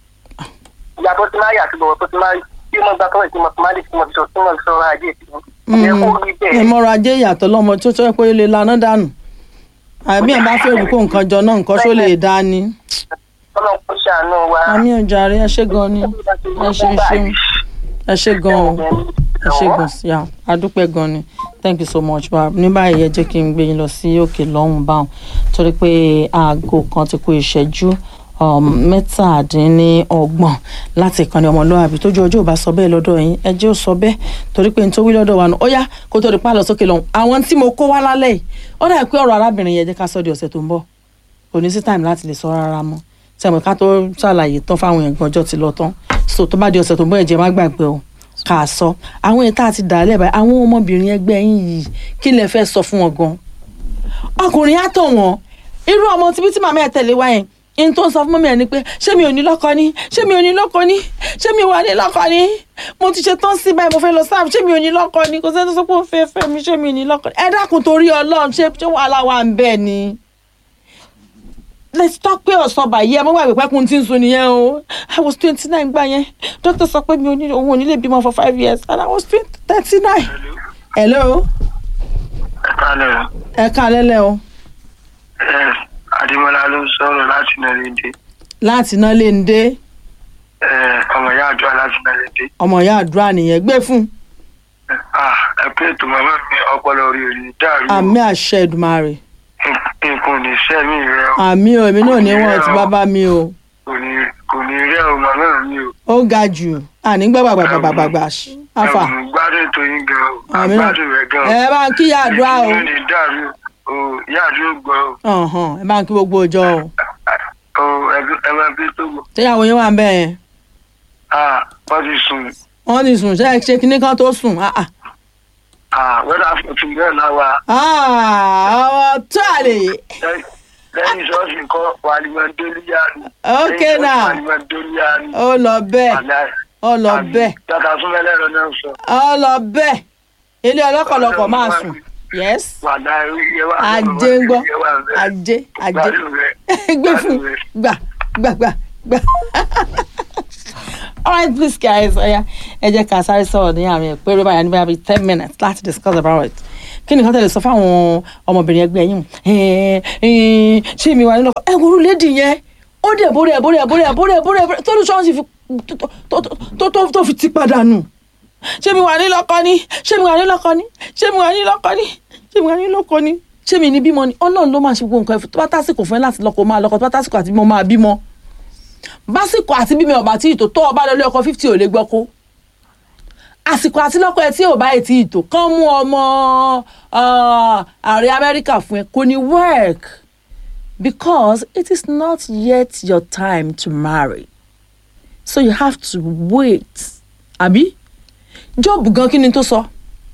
ìyá tó ti máa yà sí lọ́wọ́ tó ti máa bí mo gbà tọ́wọ́ ìtìmọ̀ tó máa lè fi mọ̀ sọ tí mo sọ ajé ìtìmọ̀. ẹ kó rí bẹ́ẹ̀ ìmọ̀ràn ajé ìyàtọ̀ lọ́mọ tó tọ́ pé ó lè laná dànù àbí ẹ̀ bá fẹ́ kó nǹkan jọ náà nǹkan ṣó lè dá ni. ọlọ́run kò ṣàánú wa. àmì ọjà rẹ ẹ ṣe gan ni ẹ ṣe ṣeun ẹ ṣe gan o ẹ ṣe gan sí à adúpẹ́ gan ni thank you so much wa ní báyìí ẹ jẹ́ kí n gbé yín lọ sí òkè lọ́hùn báwọn torí pé aago kan ti kù ìṣẹ́jú um, mẹ́tàdínlọ́gbọ̀n láti ìkànnì ọmọlúwàbí tójú ọjọ́ ò bá sọ bẹ́ẹ̀ lọ́dọ̀ yín ẹ jẹ́ ò sọ bẹ́ẹ̀ torí pé n tó wí lọ́dọ̀ wa nù ó yá kó tó di pa lọ sókè lọ́hùn àwọn tí mo kó wá lálẹ́ yìí ó dà pé ọ̀rọ̀ arábìnrin yẹn jẹ́ ká sọ di ọ̀sẹ̀ tó ń bọ̀ kò ní sí time láti lè sọ rárá mọ́ sẹ́mi ká tó ṣàlàyé tán fáwọn èèyàn gbọ́njọ́ ti lọ tán so tó bá di ọ̀sẹ̀ tó ń bọ̀ ẹ̀jẹ̀ má gbàgbé o kà á sọ àwọn èèyàn tá a ti dà á lẹ́bàá àwọn ọmọbìnrin ẹgbẹ́ yín yìí kí lẹ fẹ́ sọ fún wọn gan ọkùnrin á tọ̀ wọ́n irú ọmọ tíbi tí màmá ẹ̀ tẹ̀lé wá yẹn in tó ń sọ fún mọ́mí ẹ̀ ni pé ṣé mi ò ní lọ́kọ ni ṣé mi ò ní lọ́kọ ni ṣé mi wà ní lọ́kọ ni mo ti ṣe tán sí báyìí mo fẹ́ lọ sáà ṣé mi ò ní lọ́kọ ni kò sẹ́ni tó sọ pé ó fẹ́ fẹ́ mi ṣé mi ò ní lọ́kọ ni ẹ dákun torí ọlọ́run ṣé ṣé wàhálà wà ń bẹ́ẹ̀ ni let's talk pé ọ̀sán báyìí ẹ mọ́ gbàgbé pẹ́kun tí ń sun nìyẹn o i was twenty nine gbà yẹn doctor sọ pé mi ò ní òun ò ní lè bímọ for five years and i was thirty nine. hello ẹ kálẹ̀ o. ẹ ká lẹ́lẹ́ o ẹ adémọlá ló ń sọ̀rọ̀ láti nàlẹ́dẹ́ láti iná lè ń dé ẹ ọmọ ìyá àdúrà láti nàlẹ́dẹ́. ọmọ ìyá àdúrà nìyẹn gbé fún ẹ pé ètò màmá mi ọpọlọ rí rí dàrú o. àmì àṣẹ Èdùmàrè nǹkan ò ní sẹ́mi rẹ o. àmì o èmi náà ní wọn ti bàbá mi o kò ní kò ní rẹ o màmá mi o. ó ga jù àní gbàgbàgbàgbàgbà afa ẹ ò gbádùn ètò yín gan o. àmì náà àgbádùn rẹ gan o. ẹ bá ń kí ìyá àdúrà o ìlú ní dàrú o ìyá àdúrà gbọ́ o. ọ̀hún ẹ bá ń kí gbogbo ọjọ́ o o ẹ- ẹ máa bí tó gbọ́. ṣéyàwó yín wà ń bẹ̀ yẹn ah wọ́n ti sùn wọ́n ti sùn ṣe ṣe kinní kan tó sùn ah ah ah wẹ́dà fọ̀tún bẹ́ẹ̀ náà wà. ah ọmọ tó àlè lẹ́yìn ṣọ́ọ̀ṣì kọ́ wàlímọ̀ délíyà ni. ok Lẹ́yìn ṣọ́ọ̀ṣì now wàlímọ̀ délíyà ni. ó lọ bẹ́ẹ̀ Àlá ọ lọ bẹ́ẹ̀ tata súnmọ́ ẹlẹ́rọ náà ń sọ. ọ lọ bẹ́ẹ̀ ilé ọlọ́kọ̀lọ́kọ̀ máa sùn yes wàdà yẹ wà ajé ń gbọ́ ajé ajé gbé fún gbà gbà gbà gbà. alright please guys ọ̀ya ẹ jẹ́ ká sáré sọ̀rọ̀ ní àárín ẹ̀ péré báyà ní báyà bíi ten minutes láti discuss about it kí ni nǹkan tẹ̀lé sọ fáwọn ọmọbìnrin ẹgbẹ́ yín ṣé mi wà nínú ọkọ ẹ wo orú lédi yẹn ó dẹ̀ bórí ẹ̀ bórí ẹ̀ bórí ẹ̀ bórí ẹ̀ bórí ẹ̀ tó ní sọ́ọ́sì fi tó tó tó fi ti padà nù ṣé mi wà ní lọ́kọ ni ṣé mi wà ní lọ́kọ ni ṣé mi wà ní lọ́kọ ni ṣé mi wà ní lọ́kọ ni ṣé mi ní bímọ ni ọlọ́run ló máa ṣe gbogbo nǹkan ẹ̀ tó bá tásìkò fún ẹ láti lọ́kọ máa lọ́kọ tó bá tásìkò àti bímọ máa bímọ básìkò àti bímọ ọba tí ìtò tó ọba lọlé ọkọ fifty ò lè gbọ́ kó àsìkò àti lọ́kọ ẹ tí ò bá ẹ ti ìtò kán mú ọmọ ààrẹ amẹ́ríkà fún ẹ kò ní work because it is not yet your time to marry so you have to wait àbí job gan kí ni tó sọ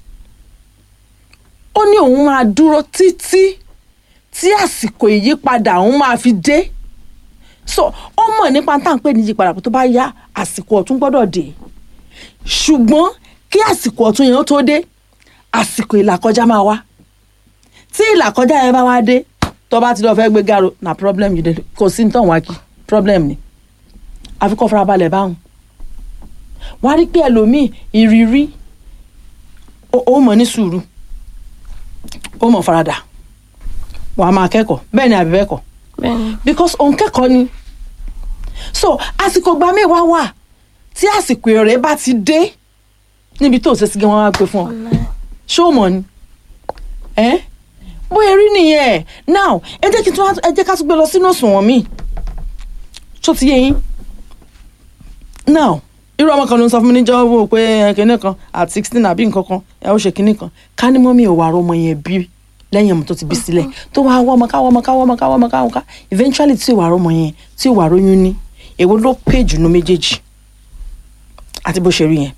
ó ní òun máa dúró títí tí àsìkò ìyípadà òun máa fi dé so ó mọ̀ nípa tá à ń pè ní ìyípadà tó bá yá àsìkò ọ̀tún gbọ́dọ̀ dé ṣùgbọ́n kí àsìkò ọ̀tún yẹn ó tó dé àsìkò ìlàkọjá máa wá tí ìlàkọjá yẹn bá wá dé tó bá ti lọ fẹ́ gbé gàrò na problem yìí dé kò sí nítorí wá kí problem ni àfi kó farabalẹ̀ báwọn wọ́n á rí pé ẹlòmíì ìrírí ó mọ̀ ní sùúrù ó mọ̀ faradà wàá máa kẹ́kọ̀ọ́ bẹ́ẹ̀ ni àbí bẹ́ẹ̀ kọ́ because òun kẹ́kọ̀ọ́ ni so àsìkò gba mẹ́wàá wà tí àsìkò èrè bá ti dé níbi tó ṣe sí gan wọn wá gbé fún ọ ṣé o mọ̀ ni ẹ bóyá rí nìyẹn now ẹ jẹ́ kí n tún ẹ jẹ́ ká tún gbé lọ sínú òṣùwọ̀n mi tó ti yé yín now irú ọmọ kan ló ń sọ fún mi níjọ́ wò pé kinní kan at sixteen àbí nǹkan kan ẹ ó ṣe kinní kan ká ní mọ́mí ò wà rọ ọmọ yẹn bí lẹ́yìn ọmọ tó ti bí sílẹ̀ tó wá wọ́ ọmọ ká wọ́ ọmọ ká wọ́ ọmọ ká wọ́ ọmọ ká wọ́ ọmọ ká eventually tí ò wà rọ ọmọ yẹn tí ò wà róyún ní èwo ló pè jù nú méjèèjì àti bó ṣe rí yẹn.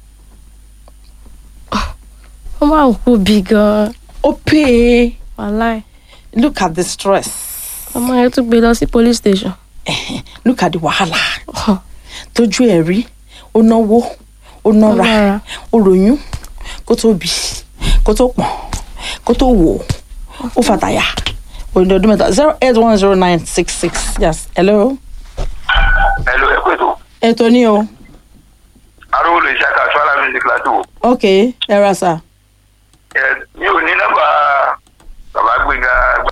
ó máa ń kú bí gan-an ó pè é wàláì look at the stress ọmọ yẹn tún gbé lọ sí police station. look at the wàhálà tójú ẹ̀ rí ó náwó ó nọ́ra nára. ó ròyún kó tó bì kó tó pọ̀n kó tó wò ó fàtàyà òyìnbó ọdún mẹ́ta zero eight one zero nine six six yes hello ẹ ló ẹ pé tó ètò ní o arúgbó lè ṣàkà sọ́lá music láti wò. ok ẹ ra sà ẹ mi ò ní nọ́mbà bàbá gbẹ̀ngà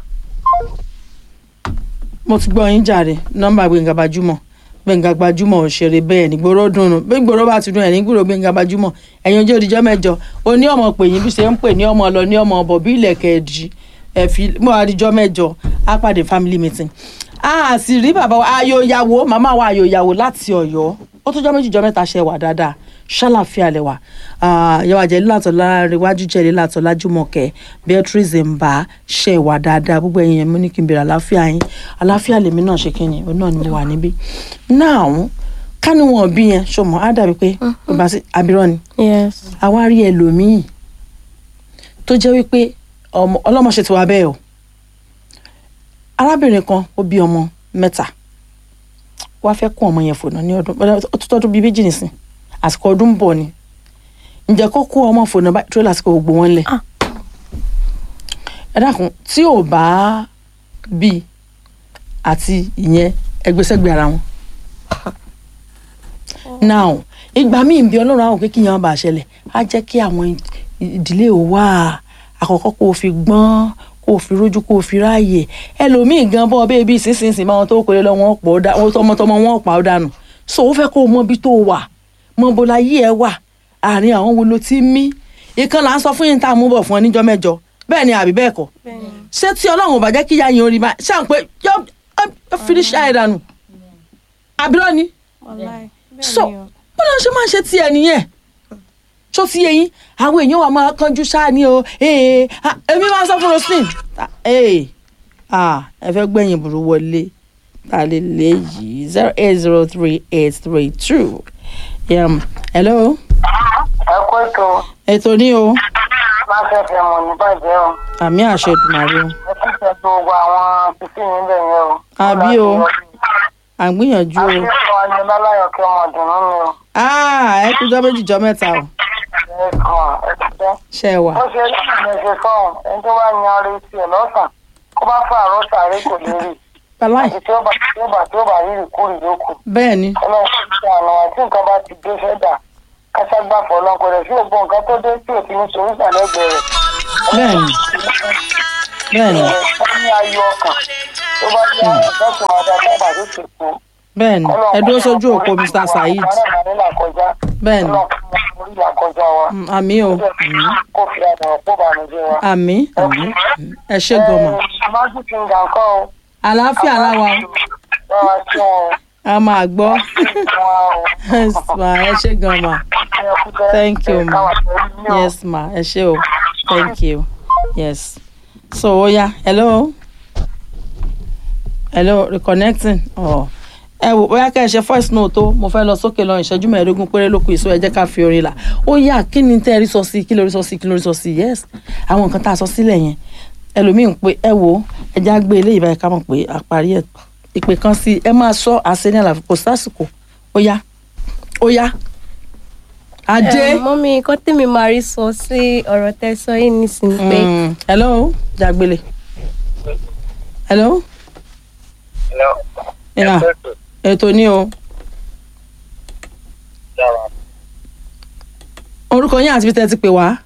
mo ti gbọ́ yín jàre nọ́mbà gbẹ̀ngà gbajúmọ̀ gbẹ̀ngà gbajúmọ̀ òṣèré bẹ́ẹ̀ ní gbòòrò dùnú bí gbòòrò bá ti dùn ẹ̀ ní gbòòrò gbẹ̀ngà gbajúmọ̀ ẹ̀yin ojú òdìjọ́ mẹ́jọ o ní ọmọ pè yín bí ṣe ń pè ní ọmọ lọ ní ọmọ ọbọ̀ bí ilẹ̀kẹ̀ ẹ̀dì ẹ̀fí mọ́ àdìjọ́ mẹ́jọ á pàdé family meeting a sì rí bàbá wa ayò ìyàwó màmá wa ayò ìyàwó láti ọ̀yọ́ ó tó jọ́ méjì jọ́ mẹ́ta ṣe wà dáadáa ṣàlàfíà lẹ́wà yẹwà jẹ́ lílàtọ̀ láríwájú jẹ́ lílàtọ̀ lájúmọ̀kẹ́ beatrice mba ṣe wà dáadáa gbogbo ẹ̀yin yẹn mú ní kí n bèrè àláfíà yín àláfíà lèmi náà ṣe kí ni òun náà ni mo wà níbí now kánú wọn bí yẹn ṣọmọ á dàbí pé bàbá sí abirọ ni yes àwa rí ẹlòmíì tó jẹ́ wípé ọmọ ọlọ́mọ ṣe ti wá bẹ́ẹ̀ o arábìnrin kan ó bí ọmọ mẹ́ta wá fẹ́ kún ọmọ yẹn fònà ní ọdún ó tó tọ́dún bíi méjì nìsín àsìkò ọdún ń bọ̀ ni ǹjẹ́ kó kó ọmọ fònà báyìí tó lásìkò gbogbo wọn lẹ̀ Ah. ẹ dákun tí ò bá bí àti ìyẹn ẹgbẹ́sẹ̀gbẹ́ ara wọn now ìgbà míì bí ọlọ́run àwọn kékeré yẹn bá ṣẹlẹ̀ á jẹ́ kí àwọn ìdílé ò wá àkọ́kọ́ kó o fi gbọ́n kó o fi rójú kó o fi ráàyè ẹlòmíì gan bọ́ bẹ́ẹ̀ bí sísinsìn máa wọn tó kọ́lé lọ wọn pọ̀ dá wọn tọmọtọmọ wọn pa ọ́ dànù so ó fẹ́ kó o mọ ibi tó wà mọ bó la yí ẹ wà àárín àwọn wo ló ti mí ìkan là ń sọ fún yín tá a mú bọ̀ fún ọ níjọ́ mẹ́jọ bẹ́ẹ̀ ni àbí bẹ́ẹ̀ kọ́ ṣé tí ọlọ́run ò bá jẹ́ kí ìyá yín orí bá ṣáà ń pé yọ yọ fi ní ṣáà dànù àbírọ́ ni wàláì so bó ló ń ṣe máa ń ṣe tiẹ̀ nìyẹn tó ti yẹ yín àwọn èèyàn wa máa kánjú ṣáà ní o ee ah, èmi máa ń sọ fún roslyn ah, ee ah, ẹ fẹ́ gbẹ̀yìn burú wọlé ta lè lè yìí zero eight zero three eight three two um, hello ẹ kó ètò ètò ní o má fẹ́ fẹ́ mọ̀ ní bàjẹ́ o àmì àṣẹ ìdùnnàrí o ẹ kí ṣe gbogbo àwọn títí yín bẹ̀ yẹn o. Àbí o. à ń gbìyànjú o akẹ́kọ̀ọ́ ni láláyọ̀ kí ọmọ ọ̀dùnnú mi o. Ah, ẹ kú jọ méjì jọ mẹ́ta o ẹ kàn ẹ ti dẹ́. ṣe é wà. bó ṣe rí àmì ẹ̀ṣẹ̀ fọ́ọ̀n ẹni tó bá yan ara etí ẹ̀ lọ́sàn kó bá fà àrọ́ sàárè kò lè rí Bàláì àti tí ó bá tí ó bá tí ó bá rí ìkórè lókù. bẹ́ẹ̀ ni ọlọ́run ti àná àti nǹkan bá ti dé fẹ́dà káságbáfọ̀ ọlọ́kọ̀ rẹ̀ sí ògbó nǹkan tó dé tí ò ti ní solúsà lẹ́gbẹ̀ẹ́ rẹ̀. bẹ́ẹ̀ ni bẹ́ẹ̀ ni wọ́n ní ayọ̀ ọkàn tó bá ti àwọn ọ̀gá tó máa dá dábàá tó ti kú. bẹ́ẹ̀ ni ẹ dúró sójú òpó Mr. Saheed bẹ́ẹ̀ ni Mm, àmì o Mm, kó fi àdàrọ̀ pọ̀ bànújẹ́ wa. àmì àmì Mm, ẹ ṣe gọmọ májú ti ń gà ń kọ́ o. àlàáfíà láwa bá wa sí wọn o. a máa gbọ́ wọn yes ma ẹ ṣe gan ma o. Thank you, ma. yes ma ẹ ṣe o thank you yes so oya hello hello reconnecting oh. ẹ wò bóyá kẹ́ ẹ ṣe voice note o mo fẹ́ lọ sókè lọ ìṣẹ́jú mẹ́ẹ̀ẹ́dógún péré ló kù ìṣó ẹ jẹ́ ká fi orin là ó yá kí ni tẹ́ ẹ rí sọ sí kí lórí sọ sí kí lórí sọ sí yes àwọn nǹkan tá a sọ sílẹ̀ yẹn ẹlòmíín pé ẹ wò ó ẹ já gbé eléyìí báyìí ká mọ̀ pé àparí ẹ̀ ìpè kan sí ẹ máa sọ àṣẹ ní àlàfo kò sásìkò ó yá ó yá ajé. Eh, mọ́mí nǹkan tèmi máa rí sọ sí ọ̀rọ̀ tẹ́ sọ yìí nísìnyí pé Mm. hello jagbele hello yeah. ètò ní o orúkọ yín àti bí tẹ́ ti pè wá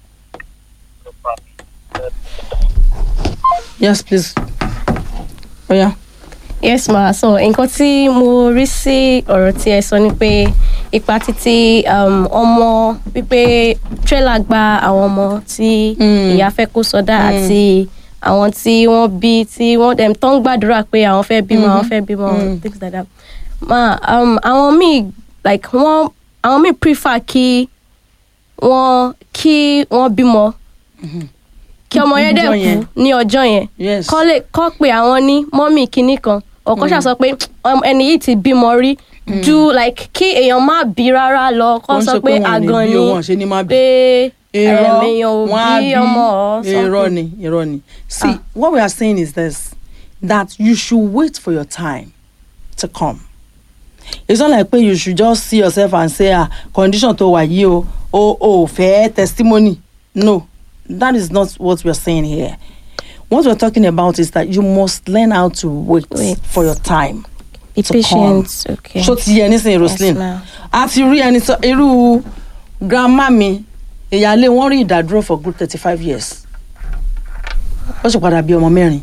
yes please ó yá yes ma so nǹkan tí mo rí sí ọ̀rọ̀ tí ẹ sọ ni pé ipa títí um, ọmọ wípé trailer gba àwọn ọmọ tí Mm. ìyá fẹ́ kó sọdá àti àwọn tí wọ́n bí tí wọ́n dem tó ń gbàdúrà pé àwọn fẹ́ bímọ àwọn fẹ́ bímọ things like that ma um, àwọn míì like wọ́n àwọn míì prefer kí wọ́n kí wọ́n bímọ kí ọmọ yẹn dẹ̀ Níjọ́ yẹn. kú ní ọjọ́ yẹn yes kọ́ lè kọ́ pé àwọn ní mọ́mì kinní kan ọ̀kan ṣàṣọ pé um, ẹni yìí ti bímọ rí ju like kí èèyàn má bí rárá lọ kọ́ Wọ́n sọ sọ pé pé wọn ò ní àgàn bí ni o, wọn ṣe ní má bí. pé irọ́ um, èèyàn ò wọ́n á bí ọmọ ọ̀ irọ́ ni irọ́ ni see Ah. what we are saying is this that you should wait for your time to come it's not like pé you should just see yourself and say ah condition tó wà yìí o o o fẹ́ testimony no that is not what we are saying here what we are talking about is that you must learn how to wait, Wait. for your time be to come. patient okay ṣó ti yẹ nísìnyí roslyn ma'am. a ti rí ẹni sọ irú grandma mi ìyáálé wọn rí ìdádúró for good thirty five years ó sì padà bí ọmọ mẹ́rin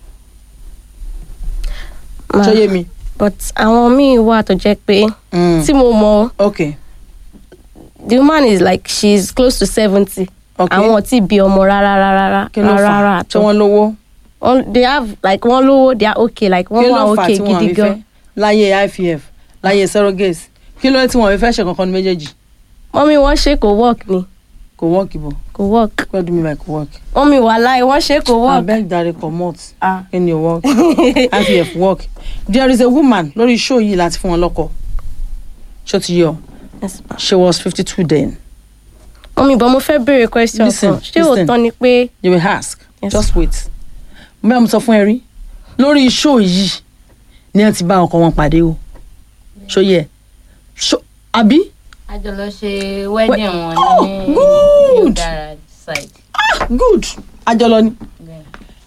Ma, ṣó yé mi. but àwọn míì wà tó jẹ́ pé Mm. tí mo mọ ok the woman is like she is close to seventy ok àwọn ò tí bí ọmọ rárá rárá kí ló fà rárá á tí wọ́n lówó wọ́n they have like wọ́n lówó they are okay like kí wọ́n wà ló fà á okay tí wọ́n gidi fi gan. fẹ́ láyé ivf láyé surrogate kí ló dé tí wọ́n fi fẹ́ ṣe kankan ní méjèèjì mọ́mí wọ́n ṣe kò work ni kò work ibo kò work what do you mean by kò work. mọ́mí wàhálà wọ́n ṣe kò work. abeg dare comot Ah. in your work ivf work there is a woman lórí show yìí láti fún wọn lọ́kọ ṣó ti yọ Yes, ma. she was fifty two then. mọ́mí bọ́ mo fẹ́ béèrè question Listen, kan ṣé listen. òótọ́ ni pé you will ask Yes. just wait bẹ́ẹ̀ mo sọ fún ẹ rí lórí show yìí ni ẹ ti bá ọkọ wọn pàdé o ṣó yẹ ṣó àbí a jọ lọ ṣe wedding wọn ní Good. Udara side. good àjọlọ ni Bẹ́ẹ̀.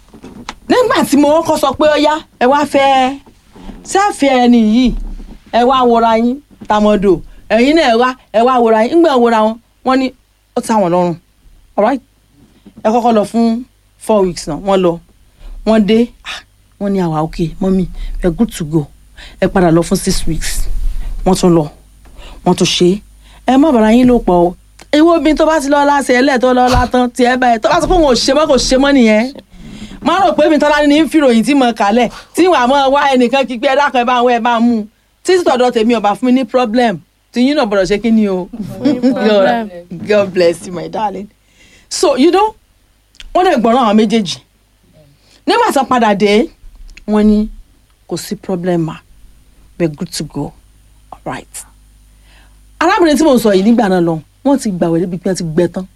nígbà tí mo kọ́ sọ pé ó yá ẹ wá fẹ́ sẹ́ẹ̀fì ẹni yìí ẹ wá wòra yín tàmọ̀dò ẹ̀yin náà ẹ wá ẹ wá wòra yín ńgbà wòra wọn wọ́n ní ó ti àwọn lọ́rùn alright ẹ kọ́kọ́ lọ fún four weeks náà wọ́n lọ wọ́n dé ah, wọ́n ní àwa okay mọ́mí we are good to go ẹ padà lọ fún six weeks wọ́n tún lọ wọ́n tún ṣe é ẹ má bàrà yín ló pọ̀ o ewu obìnrin tó bá ti lọ́ọ́ láṣẹ ẹlẹ́ẹ̀tọ́ lọ́ọ́ látàn tiẹ̀ báyìí tó bá sọ pé òun ò ṣe mọ́ kò ṣe mọ́ nìyẹn má rò pé mi tọ́lá ní fìròyìn tí mo kálẹ̀ tí wàá mọ́ wá ẹnìkan kí pé ẹ dákun ẹ bá ń wọ ẹ bá ń mú un títí tọ̀dọ̀ tèmi ọba fún mi ní problem tí yín náà gbọ́dọ̀ ṣe kí ni o God, God bless you my darling so you know wọ́n dẹ̀ gbọ́ràn àwọn méjèèjì nígbà tó padà dé wọ́n ní kò sí problem ma we are good to go alright arábìnrin tí mo sọ yìí nígbà náà lọ wọ́n ti gbàwé débi pé wọ́n ti gbẹ tán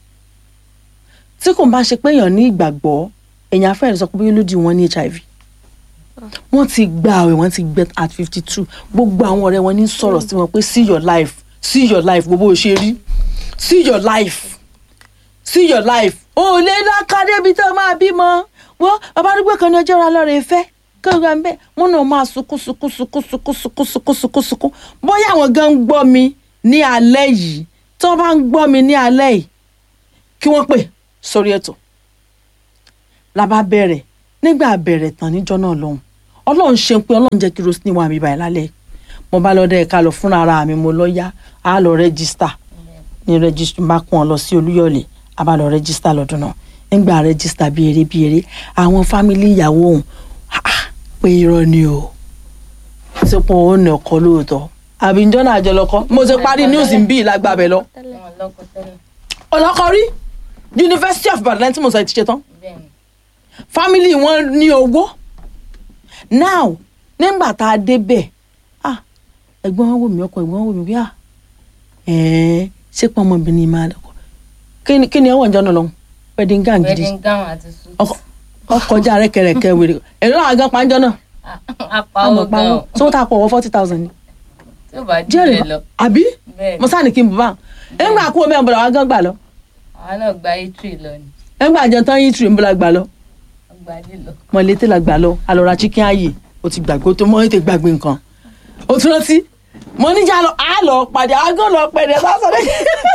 tí kò bá ṣe pé èèyàn ní ìgbàgbọ́ èèyàn afẹ́rẹ́ sọ pé bóyá ló di wọn ní hiv wọ́n ti gba àwẹ̀ wọ́n ti gbẹ at fifty two gbogbo àwọn ọ̀rẹ́ wọn ní sọ̀rọ̀ sí wọn pé see your life see your life gbogbo ò ṣe rí see your life see your life o ò lè lákàdé ibi tó máa bímọ wọ́n bàbá arúgbó kan ní ọjọ́ ra lọ́rẹ̀ ìfẹ́ kọ́ńgà ń bẹ́ wọ́n náà máa sunkún sunkún sunkún sunkún sunkún sunkún sunkún sunkún bóyá àwọn gan ń gbọ́ mi ní alẹ́ yìí tí wọ́n bá ń gbọ́ mi ní alẹ́ yìí kí wọ́n pè sórí ètò la bá bẹ̀rẹ̀ nígbà bẹ̀rẹ̀ tán níjọ́ náà lọ́hùn ọlọ́run ṣe pé ọlọ́run jẹ́ kí rosinni wà mí báyìí lálẹ́ mo bá lọ dẹ́ ẹ̀ka lọ fúnra ara mi mo lọ yá a lọ rẹ́gísítà ní rẹ́gísítà bá kún ọ lọ sí olúyọ̀lé a bá lọ rẹ́gísítà lọ́dún náà nígbà rẹ́gísítà bí eré bí eré àwọn fámìlì ìyàwó òun pé irọ́ ni o ṣé pé òun ní ọkọ lóòótọ́ àbí njọ́ náà àjọ lọ́kọ́ mo ṣe parí news ń bí ìlágbàbẹ̀ lọ wọn lọkọ tẹ́lẹ̀ ọlọ́kọ rí University of Ibadan tí mo sọ ti ṣe tán bẹ́ẹ̀ ni family wọn ní owó now nígbà tá a débẹ̀ ah ẹ̀gbọ́n wọn wò mí ọkọ ẹ̀gbọ́n wọn wò mí bí ah ẹ̀ẹ́n ṣé pọ́n ọmọbìnrin máa lọ́kọ kí ni kí ni ẹ̀wọ̀n ìjọ náà lọ́hùn wedding gown gidi wedding gown àti suit ọkọ ọkọjá rẹ̀kẹ̀rẹ̀kẹ̀ wèrè èrè náà àgán pàǹjọ náà apáwọ gan tó tá a pọ̀ wọ́ forty thousand ni tí ó bá jù jẹ́rìí bẹ́ẹ̀ lọ àbí bẹ́ẹ̀ mo sáà ní kí n bù bá nígbà kú omi ọ̀bọ̀dọ̀ wa gán gbà lọ àwọn náà gba itri lọ ni nígbà àjọ tán yìí tìrì ń bọ̀ la gbà lọ wọ́n gba lílọ mọ̀lété la gbà lọ alọ́ra chicken ayé o ti gbàgbé o tó mọ́ ètè gbàgbé nǹkan o tún rántí mo níjà lọ á lọ pàdé àgọ́ lọ pẹ̀lẹ́ sásán lẹ́yìn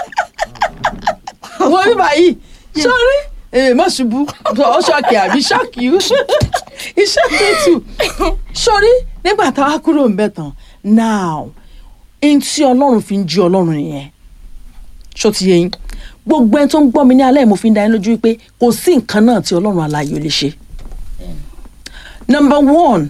àwọn bíbá yìí sọ́rí èmi má ṣubú ọ ṣọ́ọ̀kì àbí ṣọ́ọ̀kì iṣẹ́ tútù sọ́rí nígbà táwa kúrò ń bẹ̀ tán now ẹni tí ọlọ́run fi ń jí ọlọ́run nìyẹn ṣó ti yẹ yín gbogbo ẹni tó ń gbọ́ mi ní alẹ́ mo fi ń dá yín lójú wípé kò sí nǹkan náà tí ọlọ́run aláyọ̀ lè ṣe number one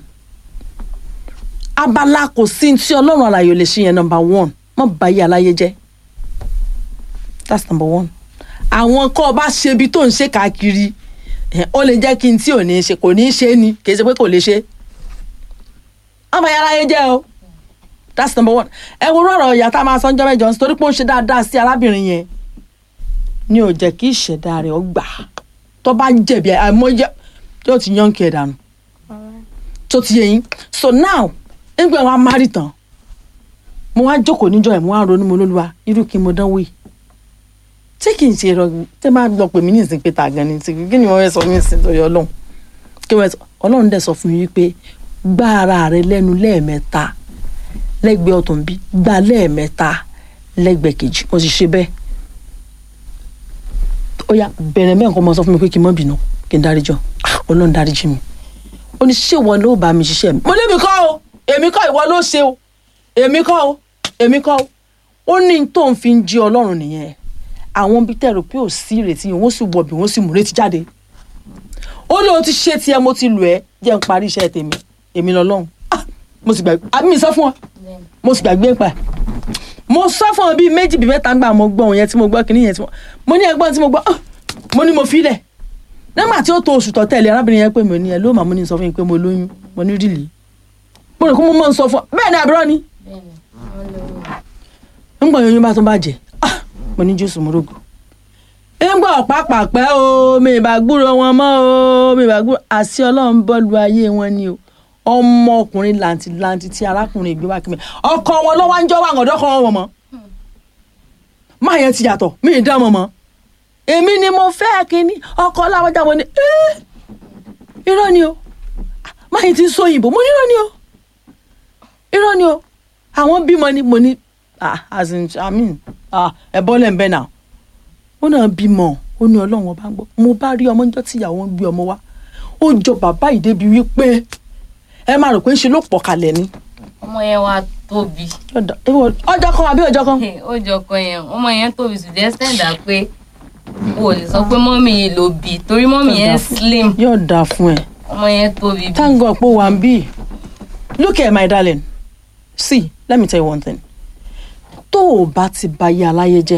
abala kò sí ní tí ọlọ́run aláyọ̀ lè ṣe yẹn number one má bà yí aláyé jẹ́ that's number one àwọn kọ́ ọ bá ṣe ibi tó ń ṣe káàkiri ẹ̀, ó lè jẹ́ kí n tí ò ní í ṣe kò ní í ṣe ni kì í ṣe pé kò lè ṣe má bà yí aláyé jẹ́ o that's number one ẹ wo rọrọ ìyá tá a máa sọ ń jọ mẹ́jọ nítorí pé ó ń ṣe dáadáa sí arábìnrin yẹn ni ò jẹ́ kí ìṣẹ̀dá rẹ̀ ó gbà tó bá jẹ̀bi àìmọye yóò ti yán kí ẹ dànù tó ti yẹ yín so now nígbà wọn á márì tán mo wá jókòó níjọ́ ẹ̀ mo wá ronú mo lóluwa irú kí mo dánwò yìí tí kì í ṣe rọ tẹ máa lọ pè mí ní ìsìn pé ta gan ni tí kí ni wọn fẹ́ sọ mí ìsìn lórí Ọlọ́run kí wọn sọ Ọlọ́run dẹ̀ sọ fún mi wípé gbá ara rẹ lẹ́nu lẹ́ẹ̀mẹ́ta lẹ́gbẹ̀ẹ́ ọ̀tún bí gbá lẹ́ẹ̀mẹ́ta lẹ́gbẹ̀ẹ́ kejì mo sì ṣe bẹ́ẹ̀ ó yá bẹ̀rẹ̀ mẹ́rin kan mọ sọ fún mi pé kí n má bínú kí n dáríjọ Ah, Ọlọ́run dáríjì mi ó ní ṣé ìwọ ló bá mi ṣiṣẹ́ mi. mo ní èmi kọ́ o èmi kọ́ ìwọ ló ṣe o èmi kọ́ o èmi kọ́ o ó ní tó ń fi ń jí Ọlọ́run nìyẹn àwọn bíi tẹ̀rù pé ò sí ìrètí yẹn wọ́n sì wọ̀ bí wọ́n sì mú retí jáde ó ní o ti ṣe tiẹ̀ mo ti lù ẹ́ jẹ́ n parí iṣẹ́ tèmi èmi lọ́lọ́run Ah, mo sì gbàgbé àbí mi sọ fún ọ mo sì gbàgbé pa ẹ̀ mo sọ fún ọ bíi méjì bíi mẹ́ta gbà mo gbọ́ òun yẹn tí mo gbọ́ kínní yẹn tí mo mo ní ẹgbọ́n tí mo gbọ́ ah, mo ní mo filẹ̀ nígbà tí ó tó oṣù tó tẹ̀lé arábìnrin yẹn pé mi ò ní ẹ ló màá mo ní sọ fún yín pé mo lóyún mo ní rìlì mo rò kó mo mọ̀ ń sọ fún ọ bẹ́ẹ̀ ni àbúrò ni bẹ́ẹ̀ ni wọ́n lóyún ńgbà oyún bá tún bàjẹ́ ah, mo ní jésù morogo ńgbà ọ̀pápàpẹ́ o mi ìbá gbúrò wọn mọ́ o mi ìbá gbúrò àṣì ọlọ́run bọ́ọ̀lù ayé wọn ni o ọmọkùnrin làǹtìlanti tí arákùnrin ìgbé wá kí mi ọkọ wọn lọ́wọ́ ń jọ́ wà ọ̀dọ́ kan wọn mọ́ máa yẹn ti yàtọ̀ mi ì dá mọ́ mọ́ èmi ni mo fẹ́ kínní ọkọ láwọjá wọn ni "Eh, irọ́ ni o máa yẹn ti ń sọ òyìnbó mo ní irọ́ ni o irọ́ ni o àwọn bímọ ni mo ní ah as in i mean ah ẹ bọ́lẹ̀ ń bẹ́ náà ó náà bímọ ó ní ọlọ́run ọba ń gbọ́ mo bá rí ọmọ níjọ́ tí ìyàwó ń gbé ọmọ wá ó jọ bàbá yìí débi wípé ẹ máa rò pé ń ṣe ló pọ̀ kalẹ̀ ni ọmọ yẹn wá tóbi Ọ̀dà- ìwọ- ọjọ́ kan àbí ọjọ́ kan ó jọ kan yẹn ọmọ yẹn tóbi to the extent that pé o lè sọ pé mọ́mì yìí ló bí torí mọ́mì yẹn slim yóò dáa fún ẹ ọmọ yẹn tóbi bí thank God pé wà ń bí look here my darling see let me tell you one thing tó o bá ti ba yé aláyé jẹ́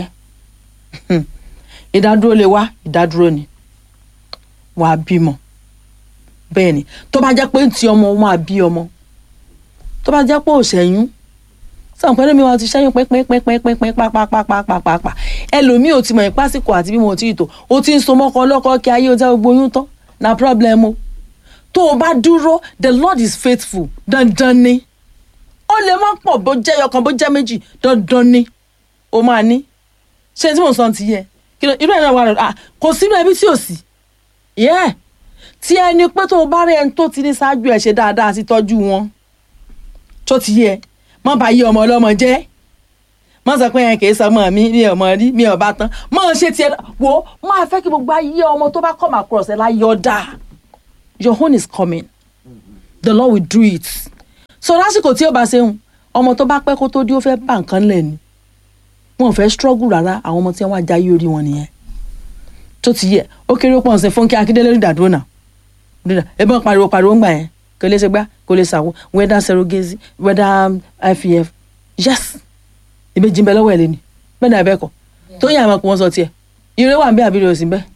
ìdádúró lè wá ìdádúró ni wàá bímọ bẹ́ẹ̀ ni tó bá jẹ́ pé ti ọmọ wọn àbí ọmọ tó bá jẹ́ pé ò ṣẹ́yún sọ̀n pẹ́lú mi wọn ti ṣẹ́yún pínpínpínpínpín pápápápápápá ẹlòmíì ò ti mọ̀ ìpásíkò àti bí mo ti tò ó ti ń so mọ́kọ ọlọ́kọ kí ayé ó jẹ́ gbogbo oyún tán na problem o tó o bá dúró the lord is faithful dandan ni ó lè má pọ̀ bó jẹ́ ọkàn bó jẹ́ méjì dandan ni o máa ní ṣé tí mò ń sọ ti yẹ kí ló irú ẹ̀ náà wà lọ́dọ̀ kò sínú ẹbí tí ò sí yẹ́ tí ẹni pé tó o bá rí ẹni tó ti ní ṣáájú ẹ̀ ṣe dáadáa sí tọ́jú wọn tó ti yẹ má bá yí ọmọ ọlọ́mọ jẹ́ má sọ pé ẹ kì í sọ ọmọ mi mi ò mọ rí mi ò bá tán má ṣe tiẹ̀ wo máa fẹ́ kí gbogbo ayé ọmọ tó bá come across ẹ̀ láyé ọ̀dà your own is coming the lord will do it so lásìkò tí ó bá ṣe ń ọmọ tó bá pẹ́ kó tó dé ó fẹ́ bá nǹkan lẹ̀ ni wọn ò fẹ́ struggle rárá àwọn ọmọ tí wọ́n á jayé orí wọn nìyẹn tó ti yẹ ó kéré ó pọ̀ ọ̀sẹ̀ fúnkẹ́ akíndélé rí dàdúró náà dídà ẹbọn pariwo pariwo ń gbà yẹn kò lè ṣe gbá kò lè ṣàwọ whether surrogacy whether ivf yes ìbejì ń bẹ lọ́wọ́ ẹ̀ lé ni bẹ́ẹ̀ ni àbẹ́kọ̀ tó yàn àmọ́ kó wọ́n sọ tiẹ̀ ire wà ń bẹ àbí rẹ̀ ò sí bẹ́ẹ̀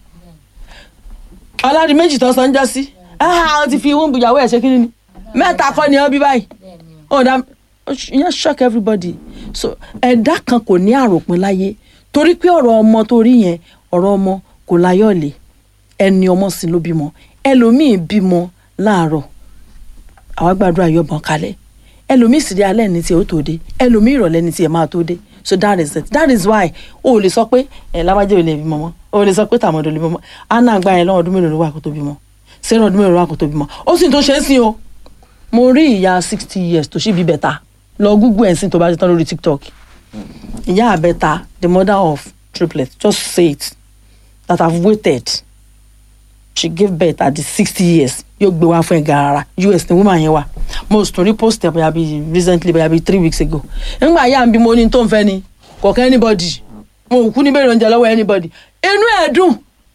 ọlọ́dún méjì tó sọ ń jọ sí ah ti fi ìwọ̀n ìyàwó ẹ̀ ṣe kí ni mẹ́ta kọ́ ni ọ bí báyìí ọ̀dà ìyẹn shock everybody so ẹ̀dá kan kò ní àròpin láyé torí pé ọ̀rọ̀ ọmọ tó rí yẹn ọ̀rọ̀ ọmọ kò láyọ̀ lé ẹni ọmọ sí ló bímọ ẹlòmíì bímọ láàárọ̀ àwa gbàdúrà yọ̀bọ̀n kalẹ̀ ẹlòmíì sì dé alẹ́ ní tiẹ̀ ó tó dé ẹlòmíì ìrọ̀lẹ́ ní tiẹ̀ máa tó dé so that is it that is why o ò lè sọ pé ẹ lábàjẹ́ ò lè bímọ mọ́ o ò lè sọ pé tàmọ́dọ̀ lè bímọ anna gba yẹn lọ́wọ́ ọdún mélòó ló wà kó tó bímọ sarah ọdún mélòó ló wà kó tó bímọ ó sì tó ṣe é sí o mo rí ìyá sixty years tó ṣì bí bẹ̀ta lọ google ẹ̀ sí tó bá ti tán lórí tiktok ìyá àbẹ̀ta the mother of triplets just say it that have waited she gave birth at the sixty years yóò gbé wá fún ẹ gàràrà us ní woman yẹn wà mo tún rí post ẹ bóyá bíi recently bóyá bíi three weeks ago nígbà yá bí mo ní tó ń fẹ́ ni kọ̀ọ̀kan anybody mo kú ní bẹ̀rẹ̀ oúnjẹ lọ́wọ́ anybody inú ẹ̀ dùn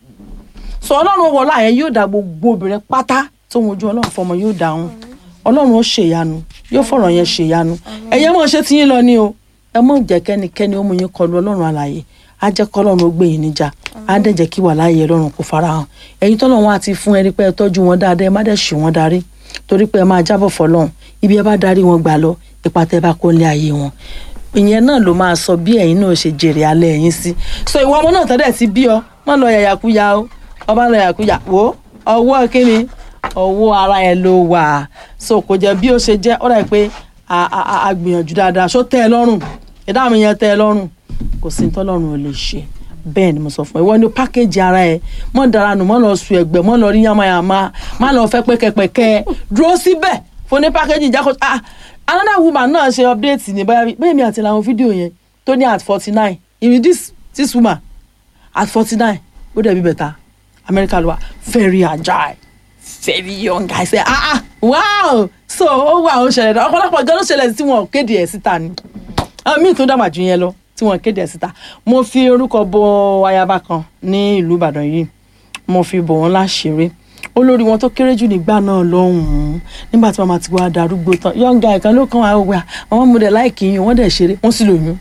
sọ ọlọ́run wọlé àyẹn yóò dá gbogbo obìnrin pátá tó ń wojú ọlọ́run fọmọ yóò dáhùn ọlọ́run ó ṣèyanu yóò fọ̀rọ̀ yẹn ṣèyanu ẹ̀yẹ́ mọ̀ ṣe tiyín lọ ni o ẹ mọ̀ jẹ́ kẹ́nikẹ́ni ó mú yín kọlu ọlọ́run àlàyé á jẹ́ kọ́ ọlọ́run ó gbé yín níjà á dẹ̀ jẹ́ kí wà láàyè ọlọ́run kó farahàn ẹ̀yin tọ́lọ́run á ti fún ẹni pé ẹ tọ́jú wọn dáadáa ẹ má dẹ̀ ṣì wọ́n darí torí pé ẹ máa jábọ̀ fọlọ́run ibi ẹ bá darí wọn gbà lọ ipa tẹ bá kó lé ayé wọn ìyẹn náà ló máa sọ bí ẹ̀yin náà ṣe jèrè alẹ́ ẹ̀yin sí so ìwọ ọmọ náà tẹ́lẹ̀ ti bí ọ má lọ yàyàkúyà o ọba lọ yàyàkúyà wo ọwọ́ kíni ọwọ́ ara ẹ ló wà so kò jẹ́ bí ó ṣe jẹ́ ó dà pé a gbìyànjú dáadáa ṣó tẹ́ ẹ lọ́rùn ìdá mi yẹn tẹ́ ẹ lọ́rùn kò sí tọ́lọ́run ò lè ṣe bẹ́ẹ̀ ni mo sọ fún ẹ ìwọ ni pákéjì ara ẹ mọ́ dára nù mọ́ lọ sùn ẹ̀gbẹ́ mọ́ lọ rí yamayama má lọ fẹ́ pẹ́kẹ́pẹ́kẹ́ dúró síbẹ̀ fún ní pákéjì ìjákò ah another woman náà ṣe update ní báyà bẹ́ẹ̀ mi àti làwọn fídíò yẹn tó ní at forty nine even this this woman at forty nine ó dẹ̀ bí bẹ̀ta America ló wà very agile very young guy say ah ah wow so ó wà ó ṣẹlẹ̀ ọ̀pọ̀lọpọ̀ gan ló ṣẹlẹ̀ tí wọn kéde ẹ̀ síta ni mi tún dàgbà jù yẹn lọ tí wọn kéde ẹ̀ síta mo fi orúkọ bo ayaba kan ní ìlú Ìbàdàn yìí mo fi bò wọn láṣìírí olórí wọn tó kéré jù nígbà náà lọ́hùn-ún nígbà tí màmá ti wá darúgbó tán young guy kan ló kàn wá wá àwọn ọmọdé láìkì yín wọ́n dẹ̀ ṣeré wọ́n sì lóyún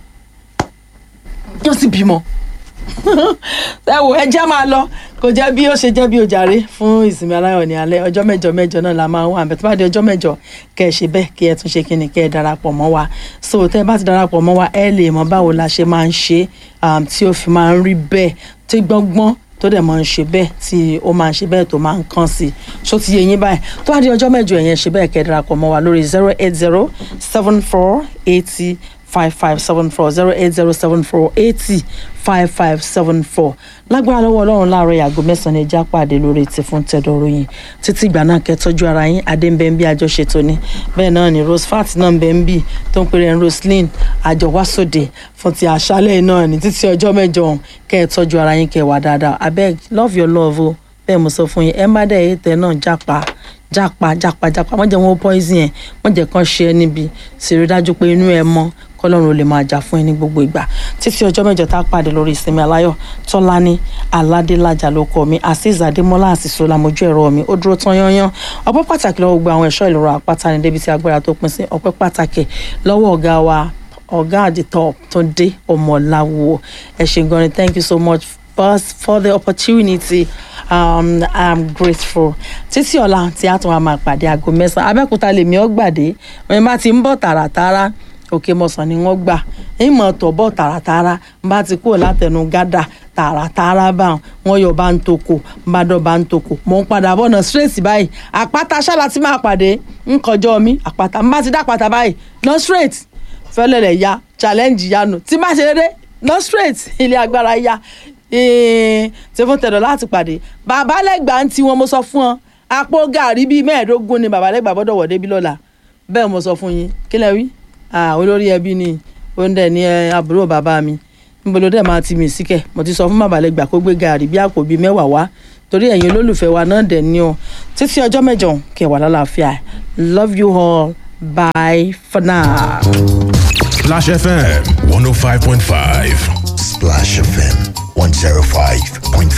wọ́n sì bímọ ẹ wò ẹ jẹ́ máa lọ kò jẹ́ bí ó ṣe jẹ́ bí ojàre fún ìsinmi aláyọ̀ ní alẹ́ ọjọ́ mẹ́jọ mẹ́jọ náà la máa ń wà àbẹ̀ tó bá di ọjọ́ mẹ́jọ kẹ́ ẹ ṣe bẹ́ẹ̀ kí ẹ tún ṣe kí ni kẹ́ ẹ darapọ̀ mọ́ wa so tẹ́ ẹ bá ti darapọ̀ mọ́ wa ẹ lè mọ báwo la ṣe máa ń ṣe tí ó fi máa ń rí bẹ́ẹ̀ tí gbọ́ngbọ́n tó dẹ̀ máa ń ṣe bẹ́ẹ̀ tí ó máa ń ṣe bẹ́ẹ̀ tó máa ń kàn sí ṣó ti yé yín báyìí tó bá di ọjọ́ mẹ́jọ yẹn ṣe bẹ́ẹ̀ kẹ́ ẹ darapọ̀ mọ́ wa lórí zero eight zero seven four eighty five five seven four zero eight zero seven four eighty five five seven four lágbára lọ́wọ́ ọlọ́run láàárọ̀ yàgò mẹ́sàn-án ẹja pàdé lórí ti fún tẹ́dọ̀rọ̀ yìí títí ìgbà náà kẹtọ́jú ara yín adéǹbẹ̀ǹbí àjọṣetò ni bẹ́ẹ̀ náà ni rosefat náà ń bẹ ń bì tó ń pèrè roslyn àjọwásòdè fún ti àṣálẹ̀ náà ní títí ọjọ́ mẹ́jọ ọ̀hún kẹtọ́jú ara yín kẹwàá dáadáa abeg love your love o bẹ́ẹ̀ mo sọ fún yín ẹ má dẹ̀ èyí tẹ̀ náà jápa jápa jápa jápa wọ́n jẹ́ wọn poison yẹn wọ́n jẹ́ kán ṣe é níbi sì rí dájú pé inú ẹ mọ́ kọlọ́run ò lè máa jà fún ẹ ní gbogbo ìgbà títí ọjọ́ mẹ́jọ tá a pàdé lórí ìsinmi aláyọ̀ tọ́lání aládélájà ló kọ mi azeez adémọ́lá àṣìṣe lamojú ẹ̀rọ mi ó dúró tán yányán ọpẹ́ pàtàkì lọ́wọ́ gbogbo àwọn ẹ̀ṣọ́ ìlú àpáta ní débi tí agbára tó pín sí ọpẹ́ pàtàkì lọ́wọ́ ọ̀gá wa ọ̀gá àdìtọ̀ tó dé ọmọláwo ẹ ṣé gan ni thank you so much first for the opportunity um, i'm grateful títí ọ̀la tí a tún wá máa pàdé aago mẹ́sàn-án abẹ́òkúta lèmi ọ̀gbàdé wọn bá ti ń bọ̀ tààràtààrà òkè mọ̀sán ni wọ́n gbà ìmọ̀ tọ̀ bọ̀ tààràtààrà bá ti kúrò látẹnu gádà tààràtààrà bá wọn yọ bá ń toko bá dọ̀ bá ń toko mò ń padà bọ̀ ọ̀nà straight báyìí àpáta ṣáàlà tí máa pàdé ń kọjọ́ mi àpáta n bá ti dá àpáta báyìí lọ straight fẹ́lẹ́lẹ̀ ya challenge yanu tí má ṣe dédé lọ straight ilé agbára ya tí fún tẹ̀dọ̀ láti pàdé bàbá lẹ́gbàá ń tí wọn mo sọ fún ọ àpò gàrí bíi mẹ́ẹ̀ẹ́dógún ni bàbá lẹ́gbàá gbọ́dọ̀ wọ̀ débi lọ́la bẹ́ẹ̀ mo sọ fún yín kí lẹ wí Ah, olórí ẹbí ni ó ń dẹ̀ ní ẹ, àbúrò bàbá mi níbo ló dẹ̀ máa ti mì síkẹ̀ mo ti sọ fún bàbá lẹ́gbàá kó gbé gàrí bí àpò bíi mẹ́wàá wá torí ẹ̀yin olólùfẹ́ wa náà dẹ̀ ní o títí ọjọ́ mẹ́jọ kẹwàá lálàáfíà love you all bye for now. Splash FM 105.5. Splash FM 105.5.